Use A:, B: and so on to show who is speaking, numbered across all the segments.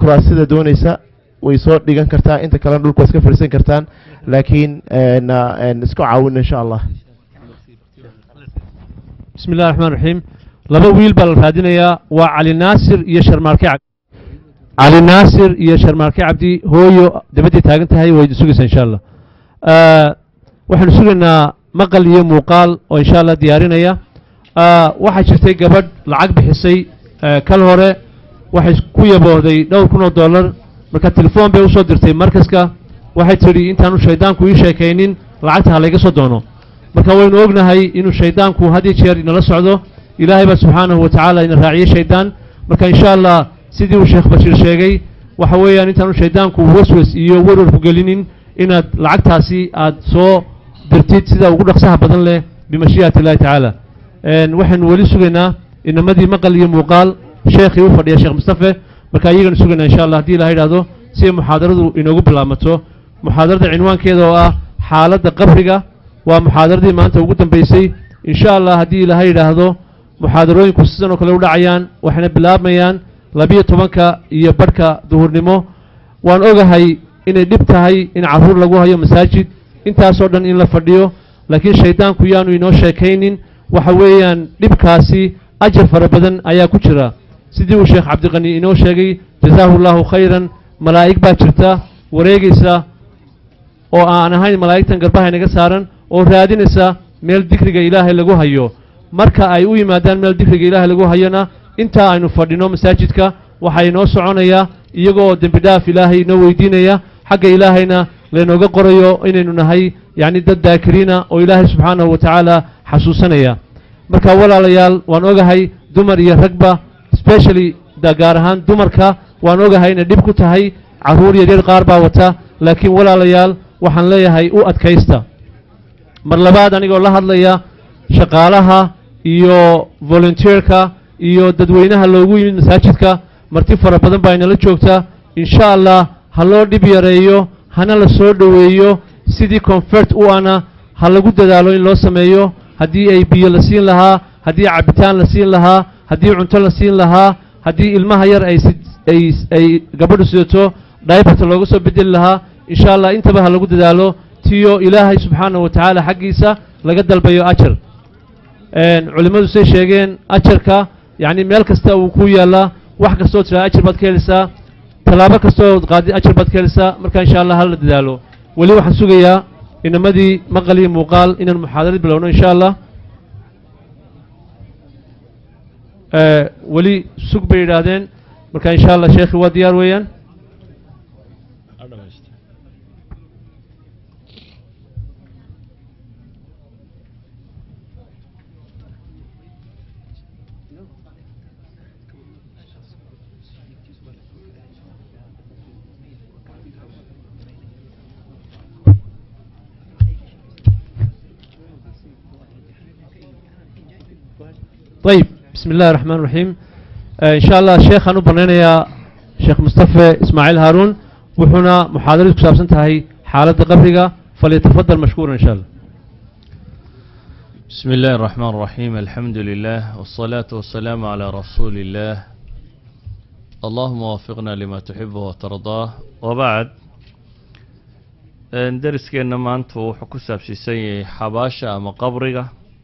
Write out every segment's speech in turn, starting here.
A: kuraasida doonaysa way soo dhigan kartaa inta kalena dhulka waa iska fadhiisan kartaan laakiin een, een, isku caawin insha allah
B: bismi illahi raxmaan raxiim laba wiil baa la raadinayaa waa cali naasir iyo sharmaarke cabdi cali naasir iyo sharmaarke cabdi hooyo dabadday taagan tahay way sugaysaa insha allah Ah, waxaanu sugaynaa maqal iyo muuqaal oo insha allah diyaarinaya Ah, waxaa jirtay gabadh lacag bixisay eh, kal hore waxay ku yaboohday dhowr kun oo dollar marka telefoon bay usoo dirtay markaska waxay tidhi intaanu shaydaanku ii sheekaynin lacagta ha layga soo doono marka waynu ognahay inuu shaydaanku had iyo jeer inala socdo ilaahay baa subxaanahu wa tacaala ina raaciyey shaydaan marka insha allah sidii uu sheekh bashiir sheegay waxa weeyaan intaanu shaydaanku waswas iyo werwarku gelinin inaad lacagtaasi aad soo dirtid sida ugu dhaqsaha badan leh bimashii'ati illahi tacaala Een, waxaynu weli sugaynaa inamadii maqal iyo muuqaal sheekhii u fadhiya sheekh mustafe marka iyaganu sugaynaa insha allah haddii ilaha yidhaahdo si ay muxaadaradu inoogu bilaabmato muxaadarada cinwaankeeda oo ah xaaladda qabriga waa muxaadaradii maanta ugu dambeysay insha allah haddii ilaha yidhaahdo muxaadarooyinku sidan oo kale u dhacayaan waxayna bilaabmayaan labiyo tobanka iyo badhka duhurnimo waan ogahay inay dhib tahay in carruur lagu hayo masaajid intaasoo dhan in la fadhiyo laakiin shaydaanku yaanu inoo sheekaynin waxa weeyaan dhibkaasi ajar fara badan ayaa ku jira sidii uu sheekh cabdiqani inoo sheegay jazaahu llahu khayran malaa'ig baa jirta wareegaysa oo aan ahayn malaa'igtan garbaha inaga saaran oo raadinaysa meel dikriga ilaahay lagu hayo marka ay u yimaadaan meel dikriga ilaahay lagu hayona intaa aynu fadhino masaajidka waxaa inoo soconaya iyagoo dembi dhaaf ilaahay inoo weydiinaya xagga ilaahayna laynooga qorayo inaynu nahay yacni dad daakiriina oo ilaahay subxaanahu wa tacaala xasuusanaya marka walaalayaal waan ogahay dumar iyo ragba specially da gaar ahaan dumarka waan ogahay inay dhib ku tahay carruur yaryar qaar baa wata laakiin walaalayaal waxaan leeyahay u adkaysta mar labaad anigoo la hadlaya shaqaalaha iyo volunteerka iyo dadweynaha loogu yimid masaajidka marti fara badan baa inala joogta insha allah ha loo dhib yareeyo hana la soo dhoweeyo sidii confert u ana ha lagu dadaalo in loo sameeyo haddii ay biyo la siin lahaa haddii cabitaan la siin lahaa haddii cunto la siin lahaa haddii ilmaha yar ay sid- ay ay gabadhu sidato dhaybarta looga soo bedeli lahaa insha allah intaba ha lagu dadaalo tiyo ilaahay subxaanahu wa tacaala xaggiisa laga dalbayo ajar Een, culimmadu say sheegeen ajarka yacni meel kasta uu ku yaallaa wax kastoo tiraa ajar baad ka helaysaa tallaabo kastoo qaadi ajar baad ka helaysaa marka insha allah hala dadaalo weli waxaan sugayaa inamadii maqal iyo muuqaal inaan muxaadarad bilowno insha allah Ee, weli sug bay yidhaahdeen marka insha allah sheekhi waa diyaar weeyaan طيب بسم الله الرحمن الرحيم آه إن شاء الله شيخ أنو بنينيا شيخ مصطفى إسماعيل هارون وحنا محاضرة كسابسن تهي حالة قبرقة فليتفضل مشكورا إن شاء الله
C: بسم الله الرحمن الرحيم الحمد لله والصلاة والسلام على رسول الله اللهم وفقنا لما تحبه وترضاه وبعد een, deriskeena maanta wuxuu ku saabsiisan yahay xabaasha ama qabriga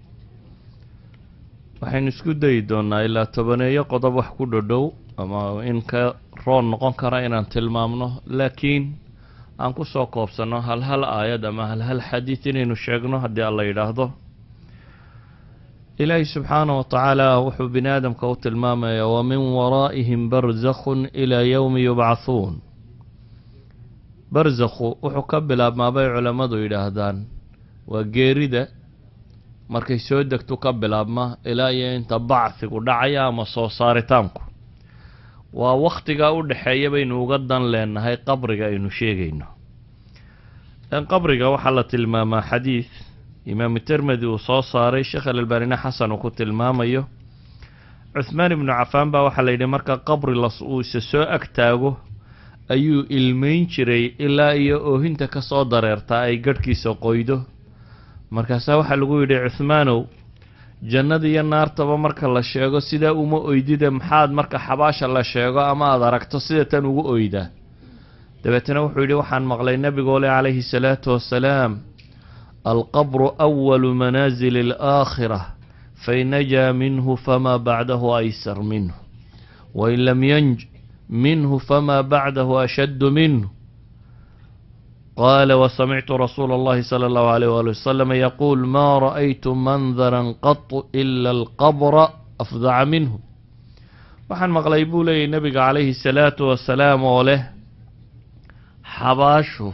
C: waxaynu isku dayi doonaa ilaa tobaneeyo qodob wax ku dhodhow ama in ka roon noqon kara inaan tilmaamno laakiin aan ku soo koobsanno hal hal aayad ama hal hal xadiid inaynu sheegno haddii alla yidhaahdo ilaahi subxaanaه wa tacaala wuxuu bini aadamka u tilmaamayaa wamin waraa'ihim barzakhun ilaa yowmi yubcahuun barzakhu wuxuu ka bilaabmaa bay culammadu yidhaahdaan waa geerida markay soo degtu ka bilaabma ilaa iyo inta bacfigu dhacaya ama soo saaritaanku waa wakhtigaa u dhexeeya baynu uga dan leenahay qabriga aynu sheegayno in qabriga waxaa la tilmaamaa xadiid imaamu termedi uu soo saaray sheekh alalbaanina xasan uu ku tilmaamayo cuhmaan ibnu cafaan baa waxaa la yidhi marka qabri las uu isa soo agtaago ayuu ilmeyn jiray ilaa iyo oohinta ka soo dareertaa ay garhkiisa qoydo markaasaa waxaa lagu yidhi cuhmaanow jannada iyo naartaba marka la sheego sidaa uma oydide maxaad marka xabaasha la sheego ama aada aragto sida tan ugu oydaa dabeetana wuxuu yidhi waxaan maqlay nebigoo leh calayhi salaatu wassalaam alqabru awalu manaasili alaakhira fain najaa minhu famaa bacdahu aysar minhu wain lam yanj minhu famaa bacdahu ashaddu minhu qaala wasamictu rasuula اllahi salى اllahu alayh wali wasalam yaquul ma ra'aytu mandara qatu ila alqabra afdaca minhu waxaan maqlay buu leeyahy nebiga calayhi salaatu wasalaam oo leh xabaashu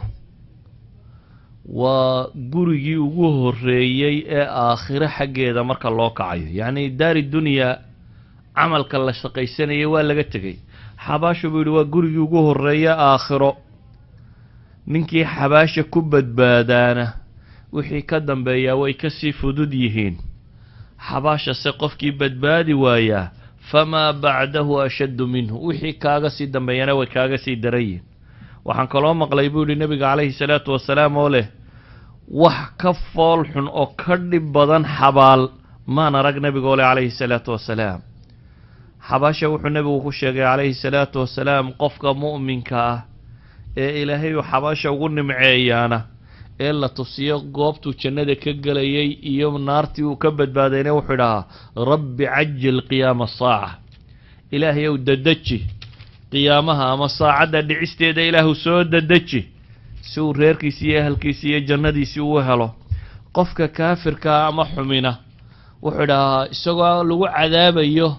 C: waa gurigii ugu horeeyey ee aakhiro xaggeeda marka loo kacayo yacni daari dunyaa camalka la shaqaysanayay waa laga tegey xabaashu buu yihi waa gurigii ugu horeeye aakhiro ninkii xabaasha ku badbaadaana wixii ka dambeeyaa way kasii fudud yihiin xabaashase qofkii badbaadi waayaa famaa bacdahu ashaddu minhu wixii kaaga sii dambeeyana way kaaga sii daran yihin waxaan kaloo maqlay buu yihi nebiga calayhi salaatu wasalaam oo leh wax ka fool xun oo ka dhib badan xabaal maan arag nebigoo leh calayhi salaatu wasalaam xabaasha wuxuu nebigu ku sheegay calayhi salaatu wasalaam qofka mu'minka ah ee ilaahay uu xabaasha ugu nimceeyaana ee la tusiyo goobtuu jannada ka gelayay iyo naartii uu ka badbaadayna wuxuu idhahaa rabbi cajil qiyaama asaaca ilaahay ow dadeji qiyaamaha ama saacadda dhicisteeda ilaahu soo dadeji si uu reerkiisi iyo ahalkiisi iyo jannadiisii uu helo qofka kaafirkaa ama xumina wuxuu idhahaa isagoo lagu cadaabayo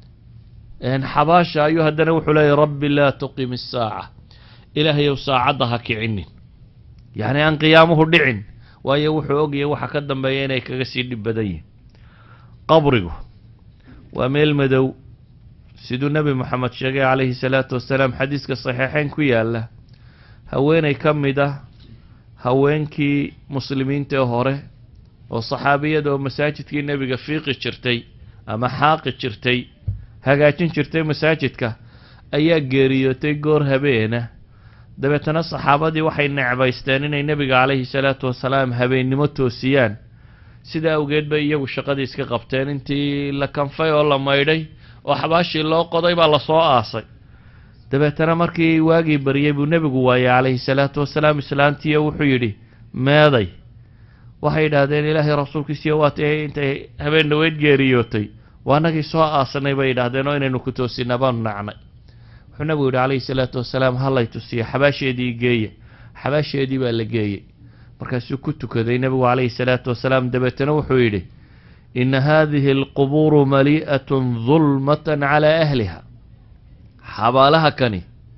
C: xabaasha ayuu haddana wuxuu leeyahy rabbi laa tuqim isaaca ilaahayow saacadda ha kicinin yacni aan qiyaamuhu dhicin waayo wuxuu ogyahay waxa ka dambeeya inay kaga sii dhib badan yihin qabrigu waa meel madow siduu nebi moxamed sheegay calayhi salaatu wasalaam xadiiska saxiixeyn ku yaalla haweeney ka mid ah haweenkii muslimiinta ee hore oo saxaabiyada oo masaajidkii nebiga fiiqi jirtay ama xaaqi jirtay hagaajin jirtay masaajidka ayaa geeriyootay goor habeena dabeetana saxaabadii waxay necbaysteen inay nebiga calayhi salaatu wasalaam habeennimo toosiyaan sida awgeed bay iyagu shaqadii iska qabteen intii la kanfay oo la maydhay oo xabaashii loo qoday baa lasoo aasay dabeetana markii waagii baryay buu nebigu waayey calayhi salaatu wasalaam islaantiiyo wuxuu yidhi meeday waxay yidhaahdeen ilaahay rasuulkiisiyo waatay intay habeen dhaweyd geeriyootay waa nagii soo aasanay bay yidhaahdeen oo inaynu ku toosinaa baanu nacnay wuxuu nebigu yidhi calayhi salaatu wasalaam hallay tusiya xabaasheedii geeya xabaasheedii baa la geeyey markaasuu ku tukaday nebigu calayhi salaatu wasalaam dabeetana wuxuu yidhi ina haadihi alqubuuru malii'atun dulmatan calaa ahliha xabaalaha kani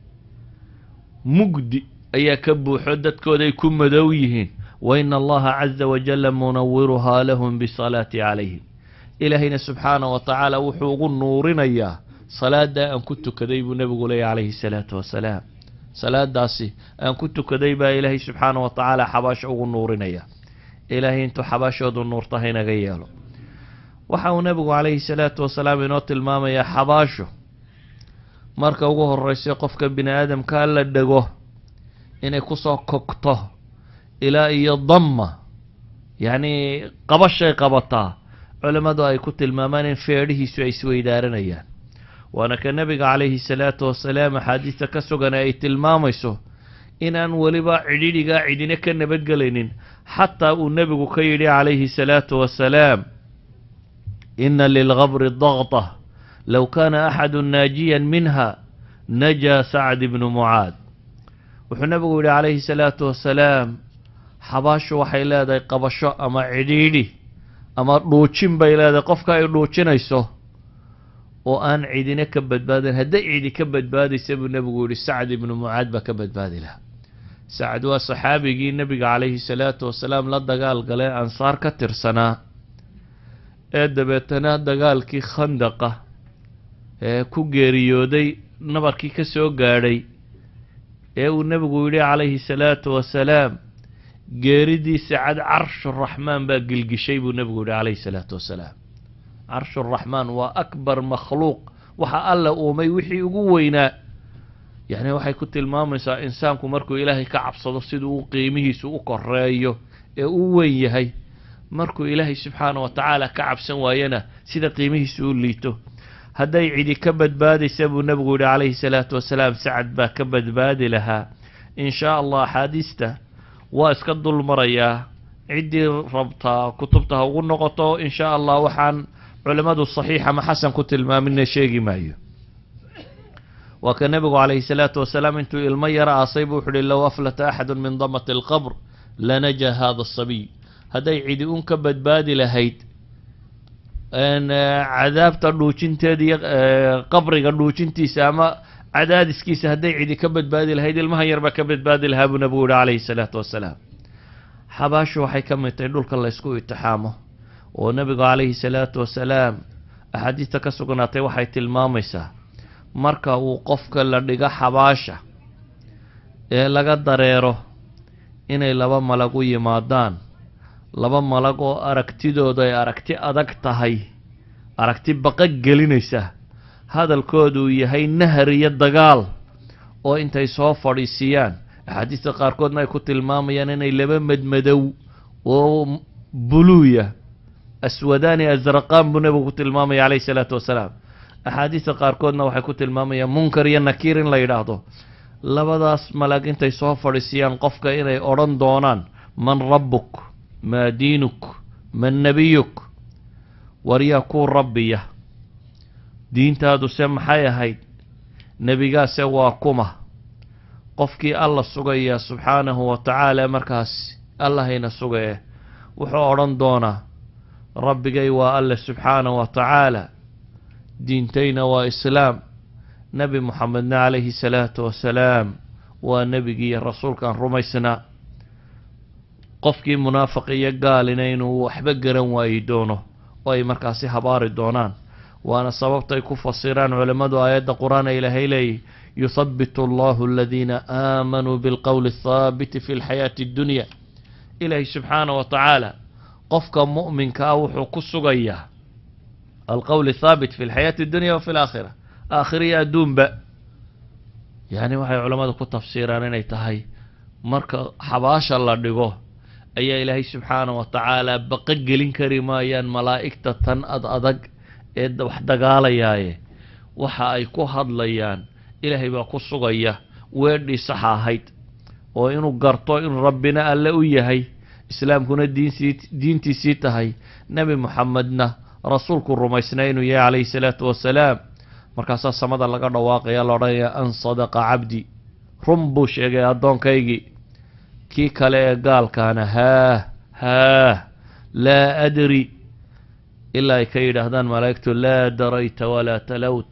C: mugdi ayaa ka buuxo dadkooday ku madow yihiin wa ina allaha caza wajalla munawiruhaa lahum bisalaati calayhim ilaahayna subxaana wa tacaala wuxuu ugu nuurinayaa salaada aan ku tukaday buu nebigu leeyay calayhi salaatu wasalaam salaadaasi aan ku tukaday baa ilaahay subxaana wa tacaala xabaasho ugu nuurinaya ilaahay intuu xabaashoodu nuurta haynaga yeelo waxa uu nebigu calayhi salaatu wasalaam inoo tilmaamayaa xabaasho marka ugu horeysa qofka bini aadamkaa la dhego inay kusoo kogto ilaa iyo damma yacni qabashay qabataa culimmadu ay ku tilmaamaan in feedhihiisu ay isweydaaranayaan waana ka nebiga calayhi salaatu wasalaam axaadiista ka sugan ay tilmaamayso inaan weliba cidhidhigaa cidina ka nabadgelaynin xataa uu nebigu ka yidhi calayhi salaatu wasalaam ina lilgabri daqta low kaana axadu naajiyan minha najaa sacd ibnu mucaad wuxuu nebigu yidhi calayhi salaatu wasalaam xabaashu waxay leedahay qabasho ama cidhiidhi ama dhuujin bay leedahay qofka ay dhuujinayso oo aan cidina ka badbaadin hadday cidi ka badbaadaysa buu nebigu yihi sacd ibnu mucaad baa ka badbaadi lahaa sacd waa saxaabigii nebiga calayhi salaatu wasalaam la dagaal galee ansaar ka tirsanaa ee dabeetana dagaalkii khandaqa ee ku geeriyooday nabarkii ka soo gaadhay ee uu nebigu yidhi calayhi salaatu wasalaam geeridiisa cad carshuraxmaan baa gilgishay buu nebigu yihi calayhi salaatu wasalaam carshuraxmaan waa akbar makhluuq waxa alla uumay wixii ugu weynaa yacni waxay ku tilmaamaysaa insaanku markuu ilaahay ka cabsado siduu u qiimihiisu u koreeyo ee u weyn yahay markuu ilaahay subxaana wa tacaala ka cabsan waayana sida qiimihiisu u liito hadday cidi ka badbaadaysa buu nebigu yihi calayhi salaatu wasalaam sacad baa ka badbaadi lahaa in shaa allah axaadiista waa iska dul marayaa ciddii rabtaa kutubta ha ugu noqoto in shaa allah waxaan culimmadu saxiix ama xasan ku tilmaamina sheegi maayo waa ka nebigu calayhi salaatu wasalaam intuu ilmo yaro aasay buu wuxu uhi low aflata axadu min damati alqabr lanaja hada asabiy hadday cidi un ka badbaadi lahayd cadaabta dhuujinteeda iyo qabriga dhuujintiisa ama cadaadiskiisa hadday cidi ka badbaadi lahayd ilmahan yar baa ka badbaadi lahaa buu nebigu yihi calayhi salaatu wasalaam xabaashu waxay ka mid tahay dhulka laysku itixaamo oo nebigu calayhi salaatu wasalaam axaadiista ka sugnaatay waxay tilmaamaysaa marka uu qofka la dhigo xabaasha ee laga dareero inay laba malag u yimaadaan laba malag oo aragtidooda ay aragti adag tahay aragti baqa gelinaysa hadalkoodu uu yahay nahar iyo dagaal oo intay soo fadhiisiyaan axaadiista qaarkoodna ay ku tilmaamayaan inay laba madmadow oo buluuya aswadaani asraqaan buu nebigu ku tilmaamaya calayhi salaatu wasalaam axaadiista qaarkoodna waxay ku tilmaamayaan munkar iyo nakiir in la yidhaahdo labadaas malag intay soo fadhiisiyaan qofka inay odhan doonaan man rabbuk maa diinuk man nebiyuk waryaa kuu rabbiya diintaaduse maxay ahayd nebigaase waa kuma qofkii alla sugaya subxaanahu wa tacaala markaas allahayna sugaye wuxuu odhan doonaa rabbigay waa alle subxaanahu wa tacaala diintayna waa islaam nebi moxamedna calayhi salaatu wasalaam waa nebigii iyo rasuulkaan rumaysnaa qofkii munaafiq iyo gaalina inuu waxba garan waayi doono oo ay markaasi habaari doonaan waana sababtay ku fasiraan culammadu aayadda qur-aan ee ilaahay leeyahy yuthabitu allahu aladiina aamanuu bilqowli athaabiti fi lxayaati addunya ilaahay subxaana wa tacaala qofka mu'minka ah wuxuu ku sugayaa alqowl athaabit fi lxayaati addunya wa fi laakhira aakhira iyo adduunba yacni waxay culammadu ku tafsiiraan inay tahay marka xabaasha la dhigo ayaa ilaahay subxaana wa tacaala baqa gelin kari maayaan malaa'igta tan ad adag ee wax dagaalayaaye waxa ay ku hadlayaan ilaahay baa ku sugaya weedhii saxa ahayd oo inuu garto in rabbina alle u yahay islaamkuna diinsii diintiisii tahay nebi moxamedna rasuulku rumaysnaa inuu yahay calayhi salaatu wasalaam markaasaa samada laga dhawaaqaya la odhanaya an sadaqa cabdi run buu sheegay addoonkaygii kii kale ee gaalkaana haah haah laa adri ilaa ay ka yidhaahdaan malaa'igtu laa darayta walaa talowt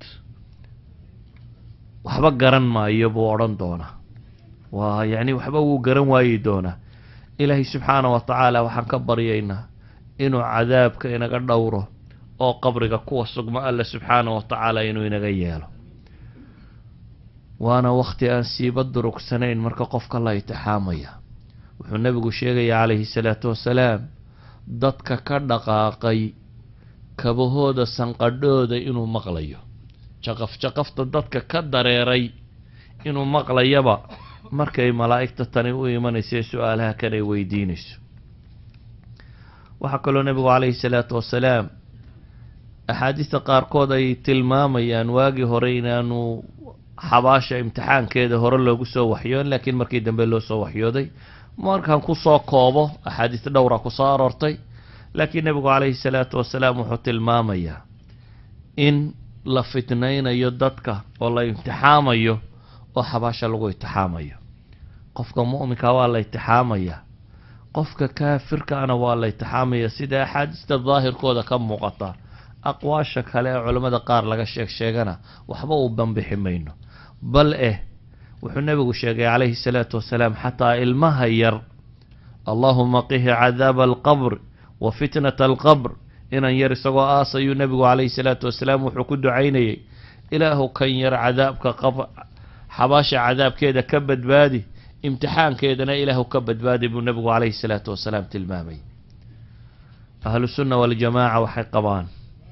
C: waxba garan maayo buu odhan doonaa waa yacni waxba wuu garan waayi doonaa ilaahay subxaana wa tacaala waxaan ka baryaynaa inuu cadaabka inaga dhowro oo qabriga kuwa sugmo alle subxaana wa tacaala inuu inaga yeelo waana wakhti aan siiba durugsanayn marka qofka la itixaamaya wuxuu nebigu sheegaya calayhi salaatu wasalaam dadka ka dhaqaaqay kabahooda sanqadhooda inuu maqlayo jaqaf jaqafta dadka ka dareeray inuu maqlayaba markay malaa'igta tani u imanaysa ee su-aalaha kan ay weydiinayso waxaa kaloo nebigu calayhi salaatu wasalaam axaadiista qaarkood ay tilmaamayaan waagii hore inaanu xabaasha imtixaankeeda hore loogu soo waxyoon laakiin markii dambe loo soo waxyooday markaan kusoo koobo axaadiis dhowra kusoo aroortay laakiin nebigu calayhi salaatu wasalaam wuxuu tilmaamayaa in la fitnaynayo dadka oo la imtixaamayo oo xabaasha lagu imtixaamayo qofka mu'minka waa la imtixaamaya qofka kaafirkaana waa la imtixaamaya sida axaadiista daahirkooda ka muuqata aqwaasha kale ee culammada qaar laga sheeg sheegana waxba uu banbixi mayno bal eh wuxuu nebigu sheegay calayhi salaatu wasalaam xataa ilmaha yar allahuma qihi cadaaba alqabr wa fitnata alqabr inan yar isagoo aasayuu nebigu calayhi salaatu wasalaam wuxuu ku ducaynayay ilaahu kan yar cadaabka qab xabaasha cadaabkeeda ka badbaadi imtixaankeedana ilaahu ka badbaadi buu nebigu calayhi salaatu wasalaam tilmaamay ahlu sunna waljamaaca waxay qabaan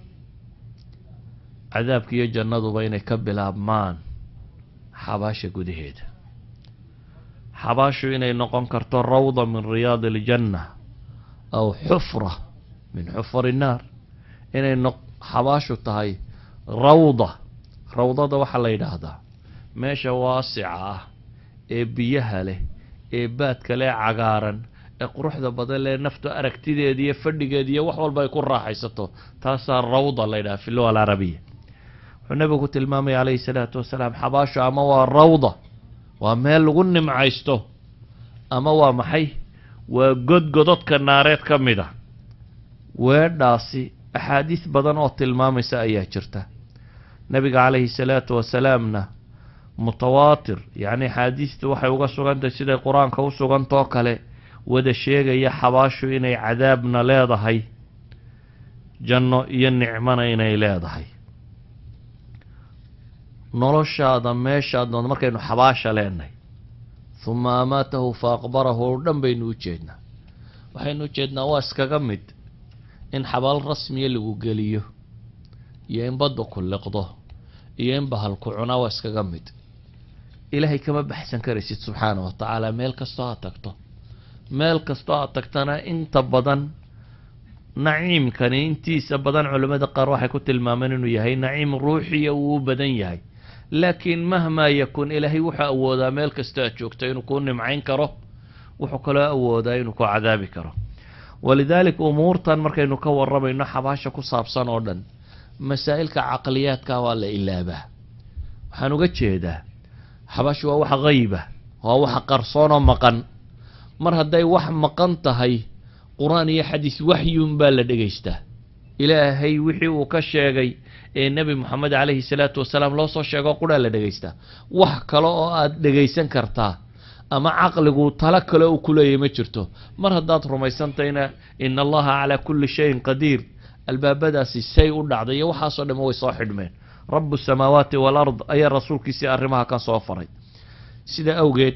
C: cadaabka iyo jannaduba inay ka bilaabmaan xabaasha gudaheeda xabaashu inay noqon karto rawda min riyaadi aljanna aw xufra min xufari innaar inay no xabaashu tahay rawda rawdada waxaa la yidhaahdaa meesha waasica ah ee biyaha leh ee baadka leh cagaaran ee quruxda badan leh naftu aragtideeda iyo fadhigeeda iyo wax walba ay ku raaxaysato taasaa rawda la yidhaha fi luga alcarabiya wuxuu nabigu ku tilmaamaya calayhi salaatu wasalaam xabaashu ama waa rawda waa meel lagu nimcaysto ama waa maxay waa godgododka naareed ka mid a weedhaasi axaadiis badan oo tilmaamaysa ayaa jirta nabiga calayhi salaatu wasalaamna mutawaatir yacni axaadiistu waxay uga sugantahay siday qur-aanka u sugantoo kale wada sheegaya xabaashu inay cadaabna leedahay janno iyo nicmona inay leedahay noloshaada meeshaad nood markaynu xabaasha leenahay huma amaatahu fa aqbarahu oo dhan baynu u jeednaa waxaynu u jeednaa waa iskaga mid in xabaal rasmiya lagu geliyo iyo in badda ku liqdo iyo in bahal ku cunaa waa iskaga mid ilaahay kama baxsan karaysid subxaana wa tacaala meel kastoo aad tagto meel kastoo aad tagtana inta badan naciimkani intiisa badan culimmada qaar waxay ku tilmaameen inuu yahay naciim ruuxiya uu u badan yahay laakiin mahmaa yakun ilaahay wuxuu awoodaa meel kastoo aad joogto inuu kuu nimcayn karo wuxuu kaloo awoodaa inuu ku cadaabi karo walidaalik umuurtan markaynu ka waramayno xabaasha ku saabsan oo dhan masaa'ilka caqliyaadka waa la ilaabaa waxaan uga jeedaa xabaashu waa wax hayba waa wax qarsoon oo maqan mar hadday wax maqan tahay qur-aan iyo xadiis waxyuun baa la dhegaystaa ilaahay wixii uu ka sheegay ee nebi moxamed calayhi salaatu wasalaam loo soo sheego quraa la dhegaystaa wax kale oo aad dhegaysan kartaa ama caqligu talo kale uu ku leeyahy ma jirto mar haddaad rumaysantayna ina allaha calaa kulli shayin qadiir albaabadaasi say u dhacday iyo waxaasoo dham way soo xidhmeen rabu samaawaati walard ayaa rasuulkiisii arrimaha kan soo faray sida awgeed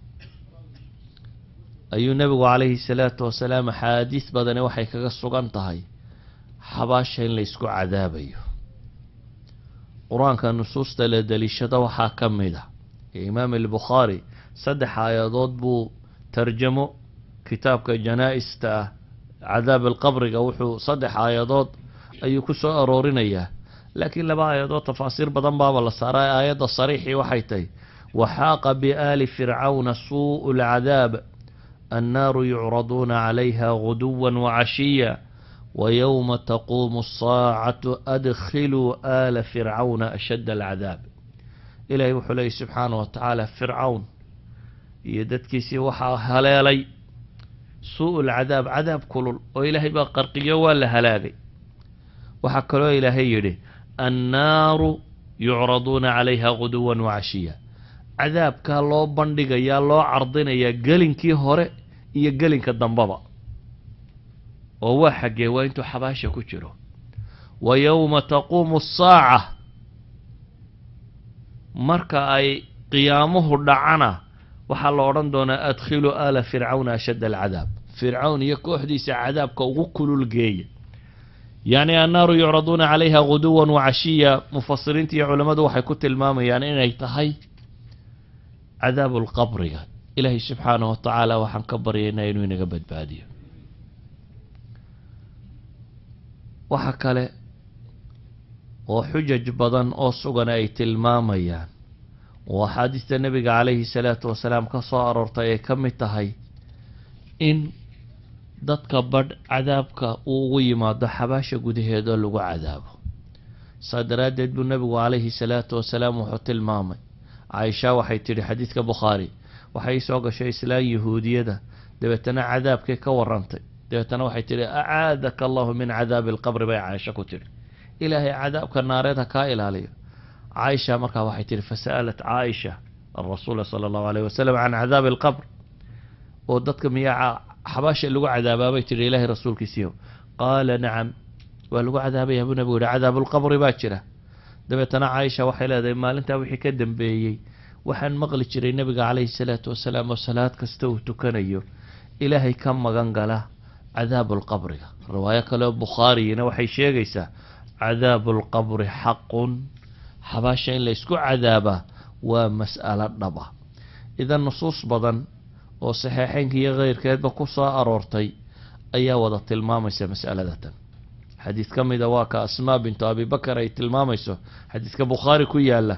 C: ayuu nebigu calayhi salaatu wasalaam axaadiis badani waxay kaga sugan tahay xabaasha in la ysku cadaabayo qur-aanka nusuusta la deliishada waxaa ka mid a ee imaam albukhaari saddex aayadood buu tarjamo kitaabka janaa-ista ah cadaab alqabriga wuxuu saddex aayadood ayuu ku soo aroorinayaa laakiin laba aayadood tafaasiir badan baaba la saaray aayadda sariixii waxay tahay waxaaqa biaali fircawna suu'u lcadaab annaaru yucraduuna calayha guduwa wacashiya wayowma taquumu asaacatu adkhiluu aala fircawna ashadda alcadaab ilaahay wuxuu leeyay subxaana wa tacaala fircawn iyo dadkiisii waxaa haleelay suu lcadaab cadaab kulul oo ilaahay baa qarqiyo waa la halaagay waxaa kaloo ilaahay yidhi annaaru yucraduuna calayha guduwan wacashiya cadaabkaa loo bandhigayaa loo cardinayaa gelinkii hore iyo gelinka dambaba oo waa xaggee waa intuu xabaasha ku jiro wa yowma taquumu asaaca marka ay qiyaamuhu dhacana waxaa la odhan doonaa adkhiluu aala fircawna ashadda alcadaab fircawn iyo kooxdiisa cadaabka ugu kulul geeya yacni annaaru yucraduuna calayha guduwan wacashiya mufasiriinta iyo culammadu waxay ku tilmaamayaan inay tahay cadaabu lqabriga ilaahay subxaanahu wa tacaala waxaan ka baryaynaa inuu inaga badbaadiyo waxa kale oo xujaj badan oo sugan ay tilmaamayaan oo axaadiista nebiga calayhi salaatu wasalaam ka soo aroortay ay ka mid tahay in dadka badh cadaabka uu ugu yimaado xabaasha gudaheedoo lagu cadaabo saa daraaddeed buu nebigu calayhi salaatu wasalaam wuxuu tilmaamay caaisha waxay tidhi xadiidka bukhaari waxay soo gashay islaan yahuudiyada dabeetana cadaabkay ka warantay dabeetana waxay tidhi acaadaka allahu min cadaabi alqabri bay caaisha ku tidhi ilaahay cadaabka naareed ha kaa ilaaliyo caaisha markaa waxay tihi fasa'alat caaisha arasuula sala allahu alayh wasalam can cadaabi alqabr oo dadka miyaa xabaasha lagu cadaabaabay tihi ilaahay rasuulkiisiiyo qaala nacam waa lagu cadaabayaa buu nabigu yihi cadaabulqabri baa jira dabeetana caaisha waxay leedahay maalintaa wixii ka dambeeyey waxaan maqli jiray nebiga calayhi salaatu wasalaam oo salaad kasta uu tukanayo ilaahay ka magan gala cadaabulqabriga riwaayo kale oo bukhaariyina waxay sheegaysaa cadaabulqabri xaqun xabaasha in la ysku cadaabaa waa mas'alo dhaba idan nusuus badan oo saxeexeynka iyo keyrkeedba ku soo aroortay ayaa wada tilmaamaysa mas'aladatan xadiid ka mida waa ka asmaa bintu abi bakar ay tilmaamayso xadiidka bukhaari ku yaala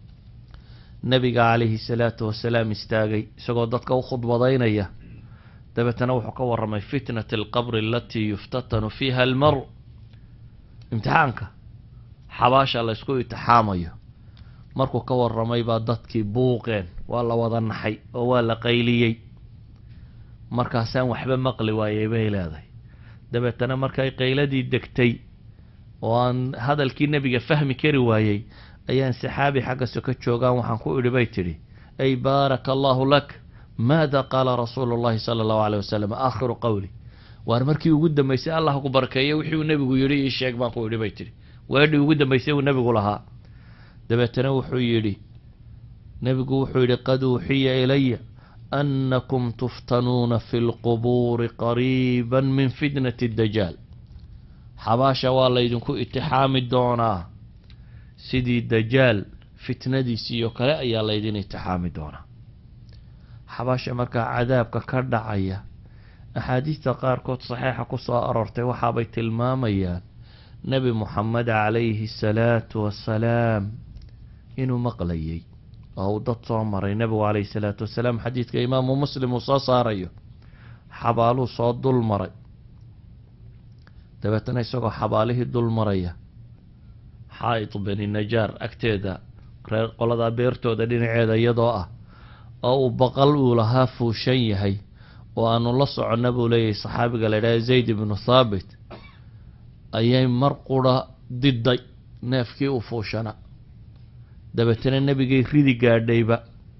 C: nebiga calayhi salaatu wasalaam istaagay isagoo dadka u khudbadaynaya dabeetana wuxuu ka warramay fitnati alqabri alatii yuftatanu fiiha almaru imtixaanka xabaasha la ysku itixaamayo markuu ka warramay baa dadkii buuqeen waa la wada naxay oo waa la qayliyey markaasaan waxba maqli waayey bay leedahay dabeetana markay qayladii degtay oo aan hadalkii nebiga fahmi kari waayey ayaan saxaabi xagga soko joogaan waxaan ku idhi bay tidhi ay baaraka allahu lak maada qaala rasuulu llahi sala allahu aleyh wasalam aakhiru qowli waar markii ugu dambeysay allah ku barkeeyo wixii uu nebigu yidhi ii sheeg baan ku idhi bay tidhi weedhii ugu dambeysay uu nebigu lahaa dabeetana wuxuu yidhi nebigu wuxuu yidhi qad uuxiya ilaya annakum tuftanuuna fi lqubuuri qariiba min fitnati dajaal xabaasha waa laydinku itixaami doonaa sidii dajaal fitnadiisii oo kale ayaa laydin itixaami doonaa xabaasha markaa cadaabka ka dhacaya axaadiista qaarkood saxiixa ku soo aroortay waxaabay tilmaamayaan nebi moxamed calayhi salaatu wassalaam inuu maqlayay oo uu dad soo maray nebigu calayhi salaatu wasalaam xadiidka imaamu muslim uu soo saarayo xabaaluu soo dul maray dabeetana isagoo xabaalihii dul maraya xaa'id beni najaar agteeda reer qoladaa beertooda dhinaceeda iyadoo ah oo uu baqal uu lahaa fuushan yahay oo aanu la soconna buu leeyahay saxaabiga la idhaha zayd ibnu thaabit ayay mar qura diday neefkii u fuushana dabeetana nebigay ridi gaadhayba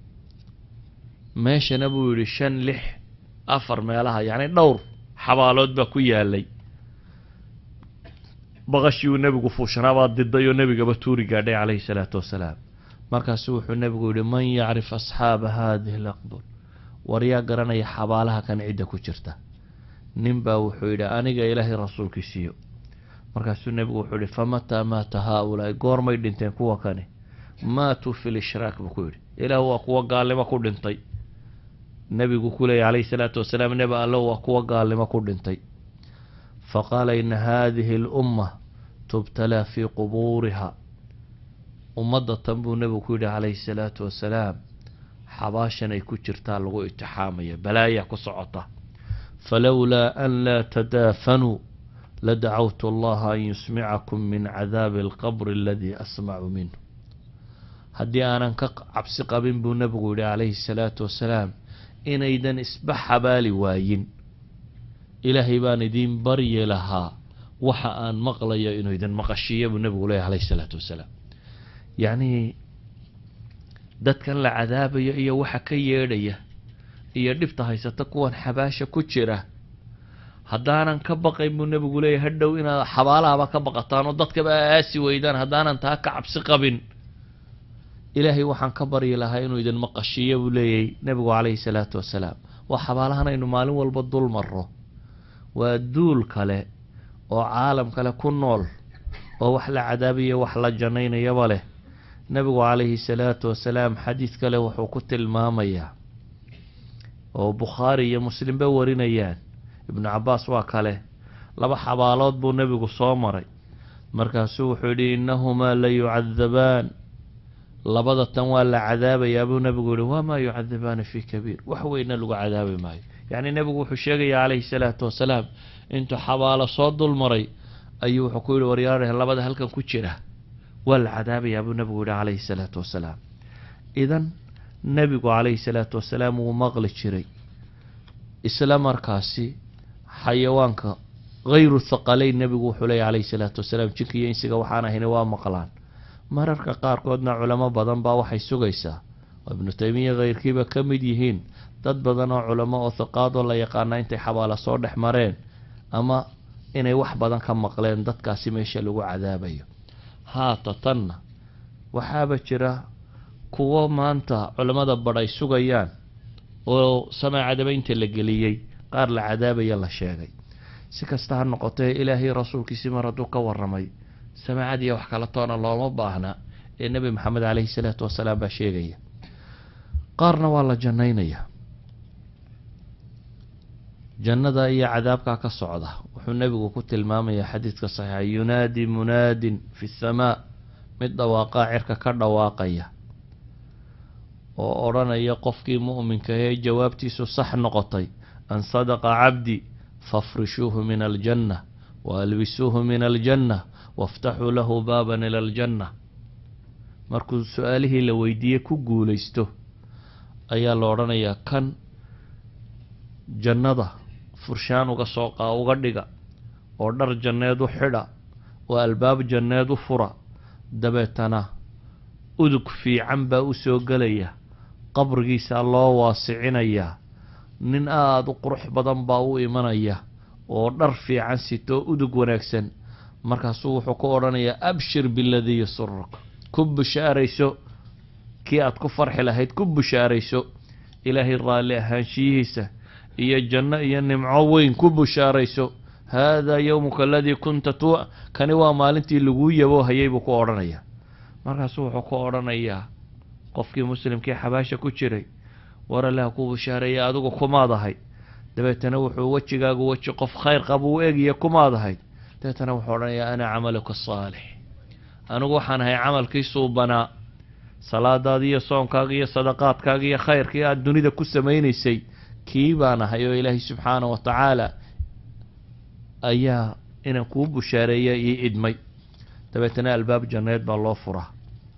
C: meeshana buu yidhi shan lix afar meelaha yacni dhowr xabaalood baa ku yaalay baqashii uu nebigu fuushanaabaa diday oo nebigaba tuuri gaadhay calayhi salaatu wasalaam markaasu wuxuu nebigu yihi man yacrif asxaaba haadihi alaqbur war yaa garanaya xabaalaha kan cidda ku jirta nin baa wuxuu yidhi aniga ilaahay rasuulkiisiiyo markaasuu nebigu wuxuu yihi famataa maata haa-ulaa'i goormay dhinteen kuwa kani maatuu fi lishraak buu ku yidhi ilaah waa kuwa gaalnimo ku dhintay nebigu ku leeyay calayhi salaatu wasalaam nebi allo waa kuwa gaalnimo ku dhintay faqaala ina haadihi alumma tubtalaa fii qubuuriha ummadda tan buu nebigu ku yidhi calayhi salaatu wasalaam xabaashan ay ku jirtaa lagu itixaamaya balaayaa ku socota falowlaa an laa tadaafanuu ladacawtu allaha an yusmicakum min cadaabi alqabri aladii asmacu minhu haddii aanan ka cabsi qabin buu nebigu yihi calayhi salaatu wasalaam inaydan isba xabaali waayin ilaahay baan idiin baryi lahaa waxa aan maqlayo inuu idin maqashiiya buu nebigu leeyahy calayhi salaatu wasalaam yacnii dadkan la cadaabayo iyo waxa ka yeedhaya iyo dhibta haysata kuwan xabaasha ku jira haddaanan ka baqayn buu nebigu leeyahy hadhow inaad xabaalahaba ka baqataan oo dadkaba aasi weydaan haddaanan taa ka cabsi qabin ilaahay waxaan ka baryi lahaa inuu idin maqashiiyo buu leeyahy nebigu calayhi salaatu wasalaam waa xabaalahan aynu maalin walba dul marro waa duul kale oo caalam kale ku nool oo wax la cadaabayo wax la jannaynayaba leh nebigu calayhi salaatu wasalaam xadiid kale wuxuu ku tilmaamayaa oo bukhaari iyo muslimba warinayaan ibnu cabbaas waa kale laba xabaalood buu nebigu soo maray markaasuu wuxuu yidhi innahumaa la yucadabaan labada tan waa la cadaabayaa buu nebigu yihi wamaa yucadabaani fii kabiir wax weyna lagu cadaabi maayo yacni nebigu wuxuu sheegaya calayhi salaatu wasalaam intuu xabaalo soo dul maray ayuu wuxuu ku yihi waryaareh labada halkan ku jira waa la cadaabayaa buu nebigu yihi calayhi salaatu wasalaam idan nebigu calayhi salaatu wasalaam wuu maqli jiray isla markaasi xayawaanka hayru thaqaleyn nebigu wuxuu leeya calayhi salaatu wasalaam jinka iyo insiga waxaan ahayna waa maqlaan mararka qaarkoodna culamo badan baa waxay sugaysaa oo ibnu taymiya khayrkiiba ka mid yihiin dad badan oo culamo oo hiqaadoo la yaqaana intay xabaalo soo dhex mareen ama inay wax badan ka maqleen dadkaasi meesha lagu cadaabayo haata tanna waxaaba jira kuwo maanta culammada badh ay sugayaan oo samee cadabaynta la geliyey qaar la cadaabaya la sheegay si kasta ha noqotee ilaahay rasuulkiisii mar hadduu ka warramay samaacadiiya wax kala toona looma baahna ee nebi maxamed caleyhi salaatu wasalaam baa sheegaya qaarna waa la jannaynaya jannada iyo cadaabkaa ka socda wuxuu nebigu ku tilmaamayaa xadiidka saxiixa yunaadi munaadin fi samaa mid dhawaaqaa cirka ka dhawaaqaya oo odhanaya qofkii mu'minka ee jawaabtiisu sax noqotay an sadaqa cabdi fafrishuuhu min aljanna wa albisuuhu min aljanna waftaxuu lahu baaban ila aljanna markuu su-aalihii la weydiiyey ku guulaysto ayaa la odhanayaa kan jannada furshaan uga soo qaa uga dhiga oo dhar janneed u xidha oo albaab janneed u fura dabeetana udug fiican baa u soo gelaya qabrigiisaa loo waasicinayaa nin aada u qurux badan baa u imanaya oo dhar fiican sitoo udug wanaagsan markaasuu wuxuu ku odhanayaa abshir biladii yasuruk ku bushaarayso kii aad ku farxi lahayd ku bushaarayso ilaahay raalli ahaanshiyihiisa iyo janno iyo nimco weyn ku bushaarayso haadaa yowmuka aladii kunta tu kani waa maalintii laguu yabo hayay buu ku odhanayaa markaasuu wuxuu ku odhanayaa qofkii muslimkii xabaasha ku jiray war allaha ku bushaareeya adigu kumaad ahayd dabeetana wuxuu wejigaagu weji qof khayr qaba u eegaya kumaad ahayd dabeetana wuxuu odhanayaa ana camaluka saalix anigu waxaan ahay camalkii suubanaa salaadaadii iyo soonkaaga iyo sadaqaadkaaga iyo khayrkii aada dunida ku samaynaysay kii baan ahay oo ilaahay subxaana wa tacaala ayaa inaan kuu bushaareeya ii idmay dabeetana albaab janneed baa loo furaa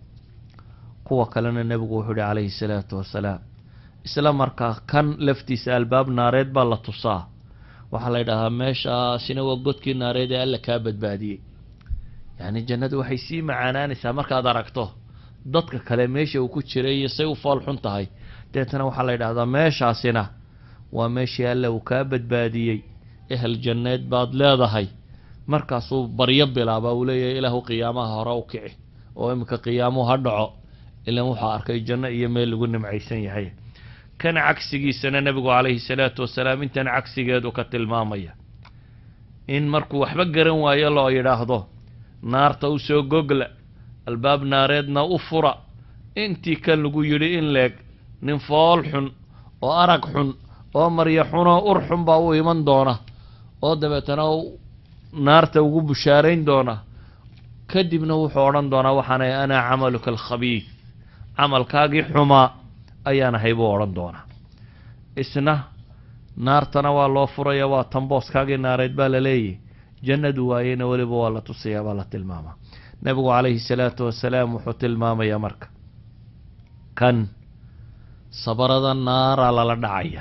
C: kuwa kalena nebigu wuxuu ihi calayhi salaatu wasalaam isla markaa kan laftiisa albaab naareed baa la tusaa waxaa la yidhaahaa meeshaasina waa godkii naareed ee alla kaa badbaadiyey yacni jannadu waxay sii macaanaanaysaa markaad aragto dadka kale meesha uu ku jiray iyo say u fool xun tahay deetana waxaa la yidhahdaa meeshaasina waa meeshii alla uu kaa badbaadiyey ehel janneed baad leedahay markaasuu baryo bilaaba uu leeyahay ilaahu qiyaamaha hore u kici oo iminka qiyaamuhu ha dhaco ilan wuxuu arkay janno iyo meel lagu nimcaysan yahay kan cagsigiisana nebigu calayhi salaatu wasalaam intan cagsigeedu ka tilmaamaya in markuu waxba garan waayo loo yidhaahdo naarta u soo gogla albaab naareedna u fura intii kan lagu yidhi in leeg nin fool xun oo arag xun oo maryo xunoo ur xun baa u iman doona oo dabeetana naarta ugu bushaarayn doona kadibna wuxuu odhan doonaa waxaanay anaa camaluka alkhabiid camalkaagii xumaa ayaan ahay buu odhan doonaa isna naartana waa loo furaya waa tambooskaagii naareed baa la leeyahy jannadu waayena weliba waa la tusayaa baa la tilmaamaa nebigu calayhi salaatu wasalaam wuxuu tilmaamayaa marka kan sabarada naara lala dhacaya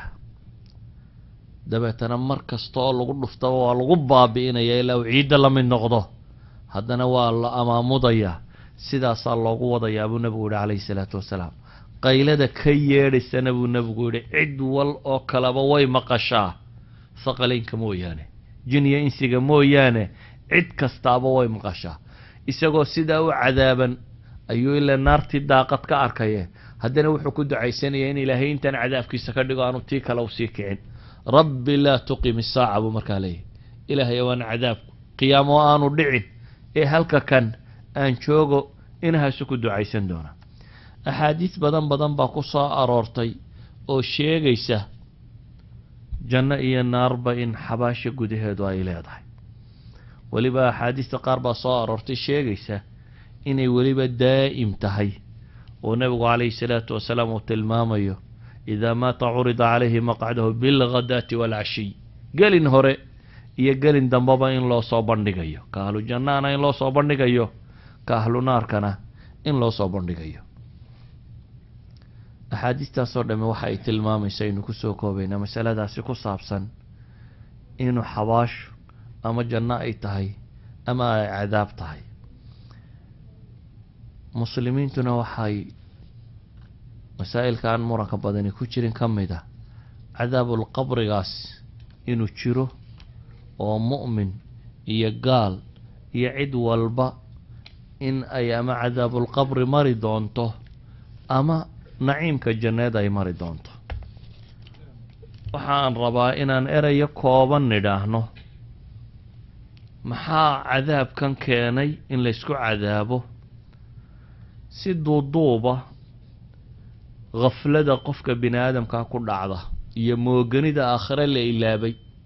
C: dabeetana mar kasta oo lagu dhuftaba waa lagu baabi'inaya ilaa uu ciidda la mid noqdo haddana waa la amaamudayaa sidaasaa loogu wadayaa buu nebigu yihi calayhi salaatu wasalaam qaylada ka yeedhaysana buu nebigu yihi cid wal oo kaleba way maqashaa haqalaynka mooyaane jiniya insiga mooyaane cid kastaaba way maqashaa isagoo sidaa u cadaaban ayuu ilaa naartii daaqad ka arkaye haddana wuxuu ku ducaysanayaa in ilaahay intaan cadaabkiisa ka dhigo aanu tii kale usii kicin rabbi laa tuqim isaaca buu markaa leeyahy ilaahay waan cadaabku qiyaamo aanu dhicin ee halka kan aan joogo inahaasu ku ducaysan doona axaadiis badan badan baa ku soo aroortay oo sheegaysa janno iyo naarba in xabaasha gudaheedu ay leedahay weliba axaadiista qaar baa soo aroortay sheegaysa inay weliba daa'im tahay oo nebigu calayhi salaatu wasalaam uu tilmaamayo idaa maata curida calayhi maqcadahu bilghadaati waalcashiy gelin hore iyo gelin dambeba in loo soo bandhigayo ka ahlu jannahana in loo soo bandhigayo ka ahlu naarkana in loo soo bandhigayo axaadiistaasoo dhamme waxa ay tilmaamaysa aynu kusoo koobaynaa masaladaasi ku saabsan inuu xabaashu ama janno ay tahay ama ay cadaab tahay muslimiintuna waxay masaa'ilka aan muranka badani ku jirin ka mid a cadaabul qabrigaas inuu jiro oo mu'min iyo gaal iyo cid walba in ay ama cadaabulqabri mari doonto ama naciimka janneed ay mari doonto waxaan rabaa inaan erayo kooban nidhaahno maxaa cadaabkan keenay in laysku cadaabo si duuduuba khaflada qofka bini aadamkaa ku dhacda iyo mooganida aakhire la ilaabay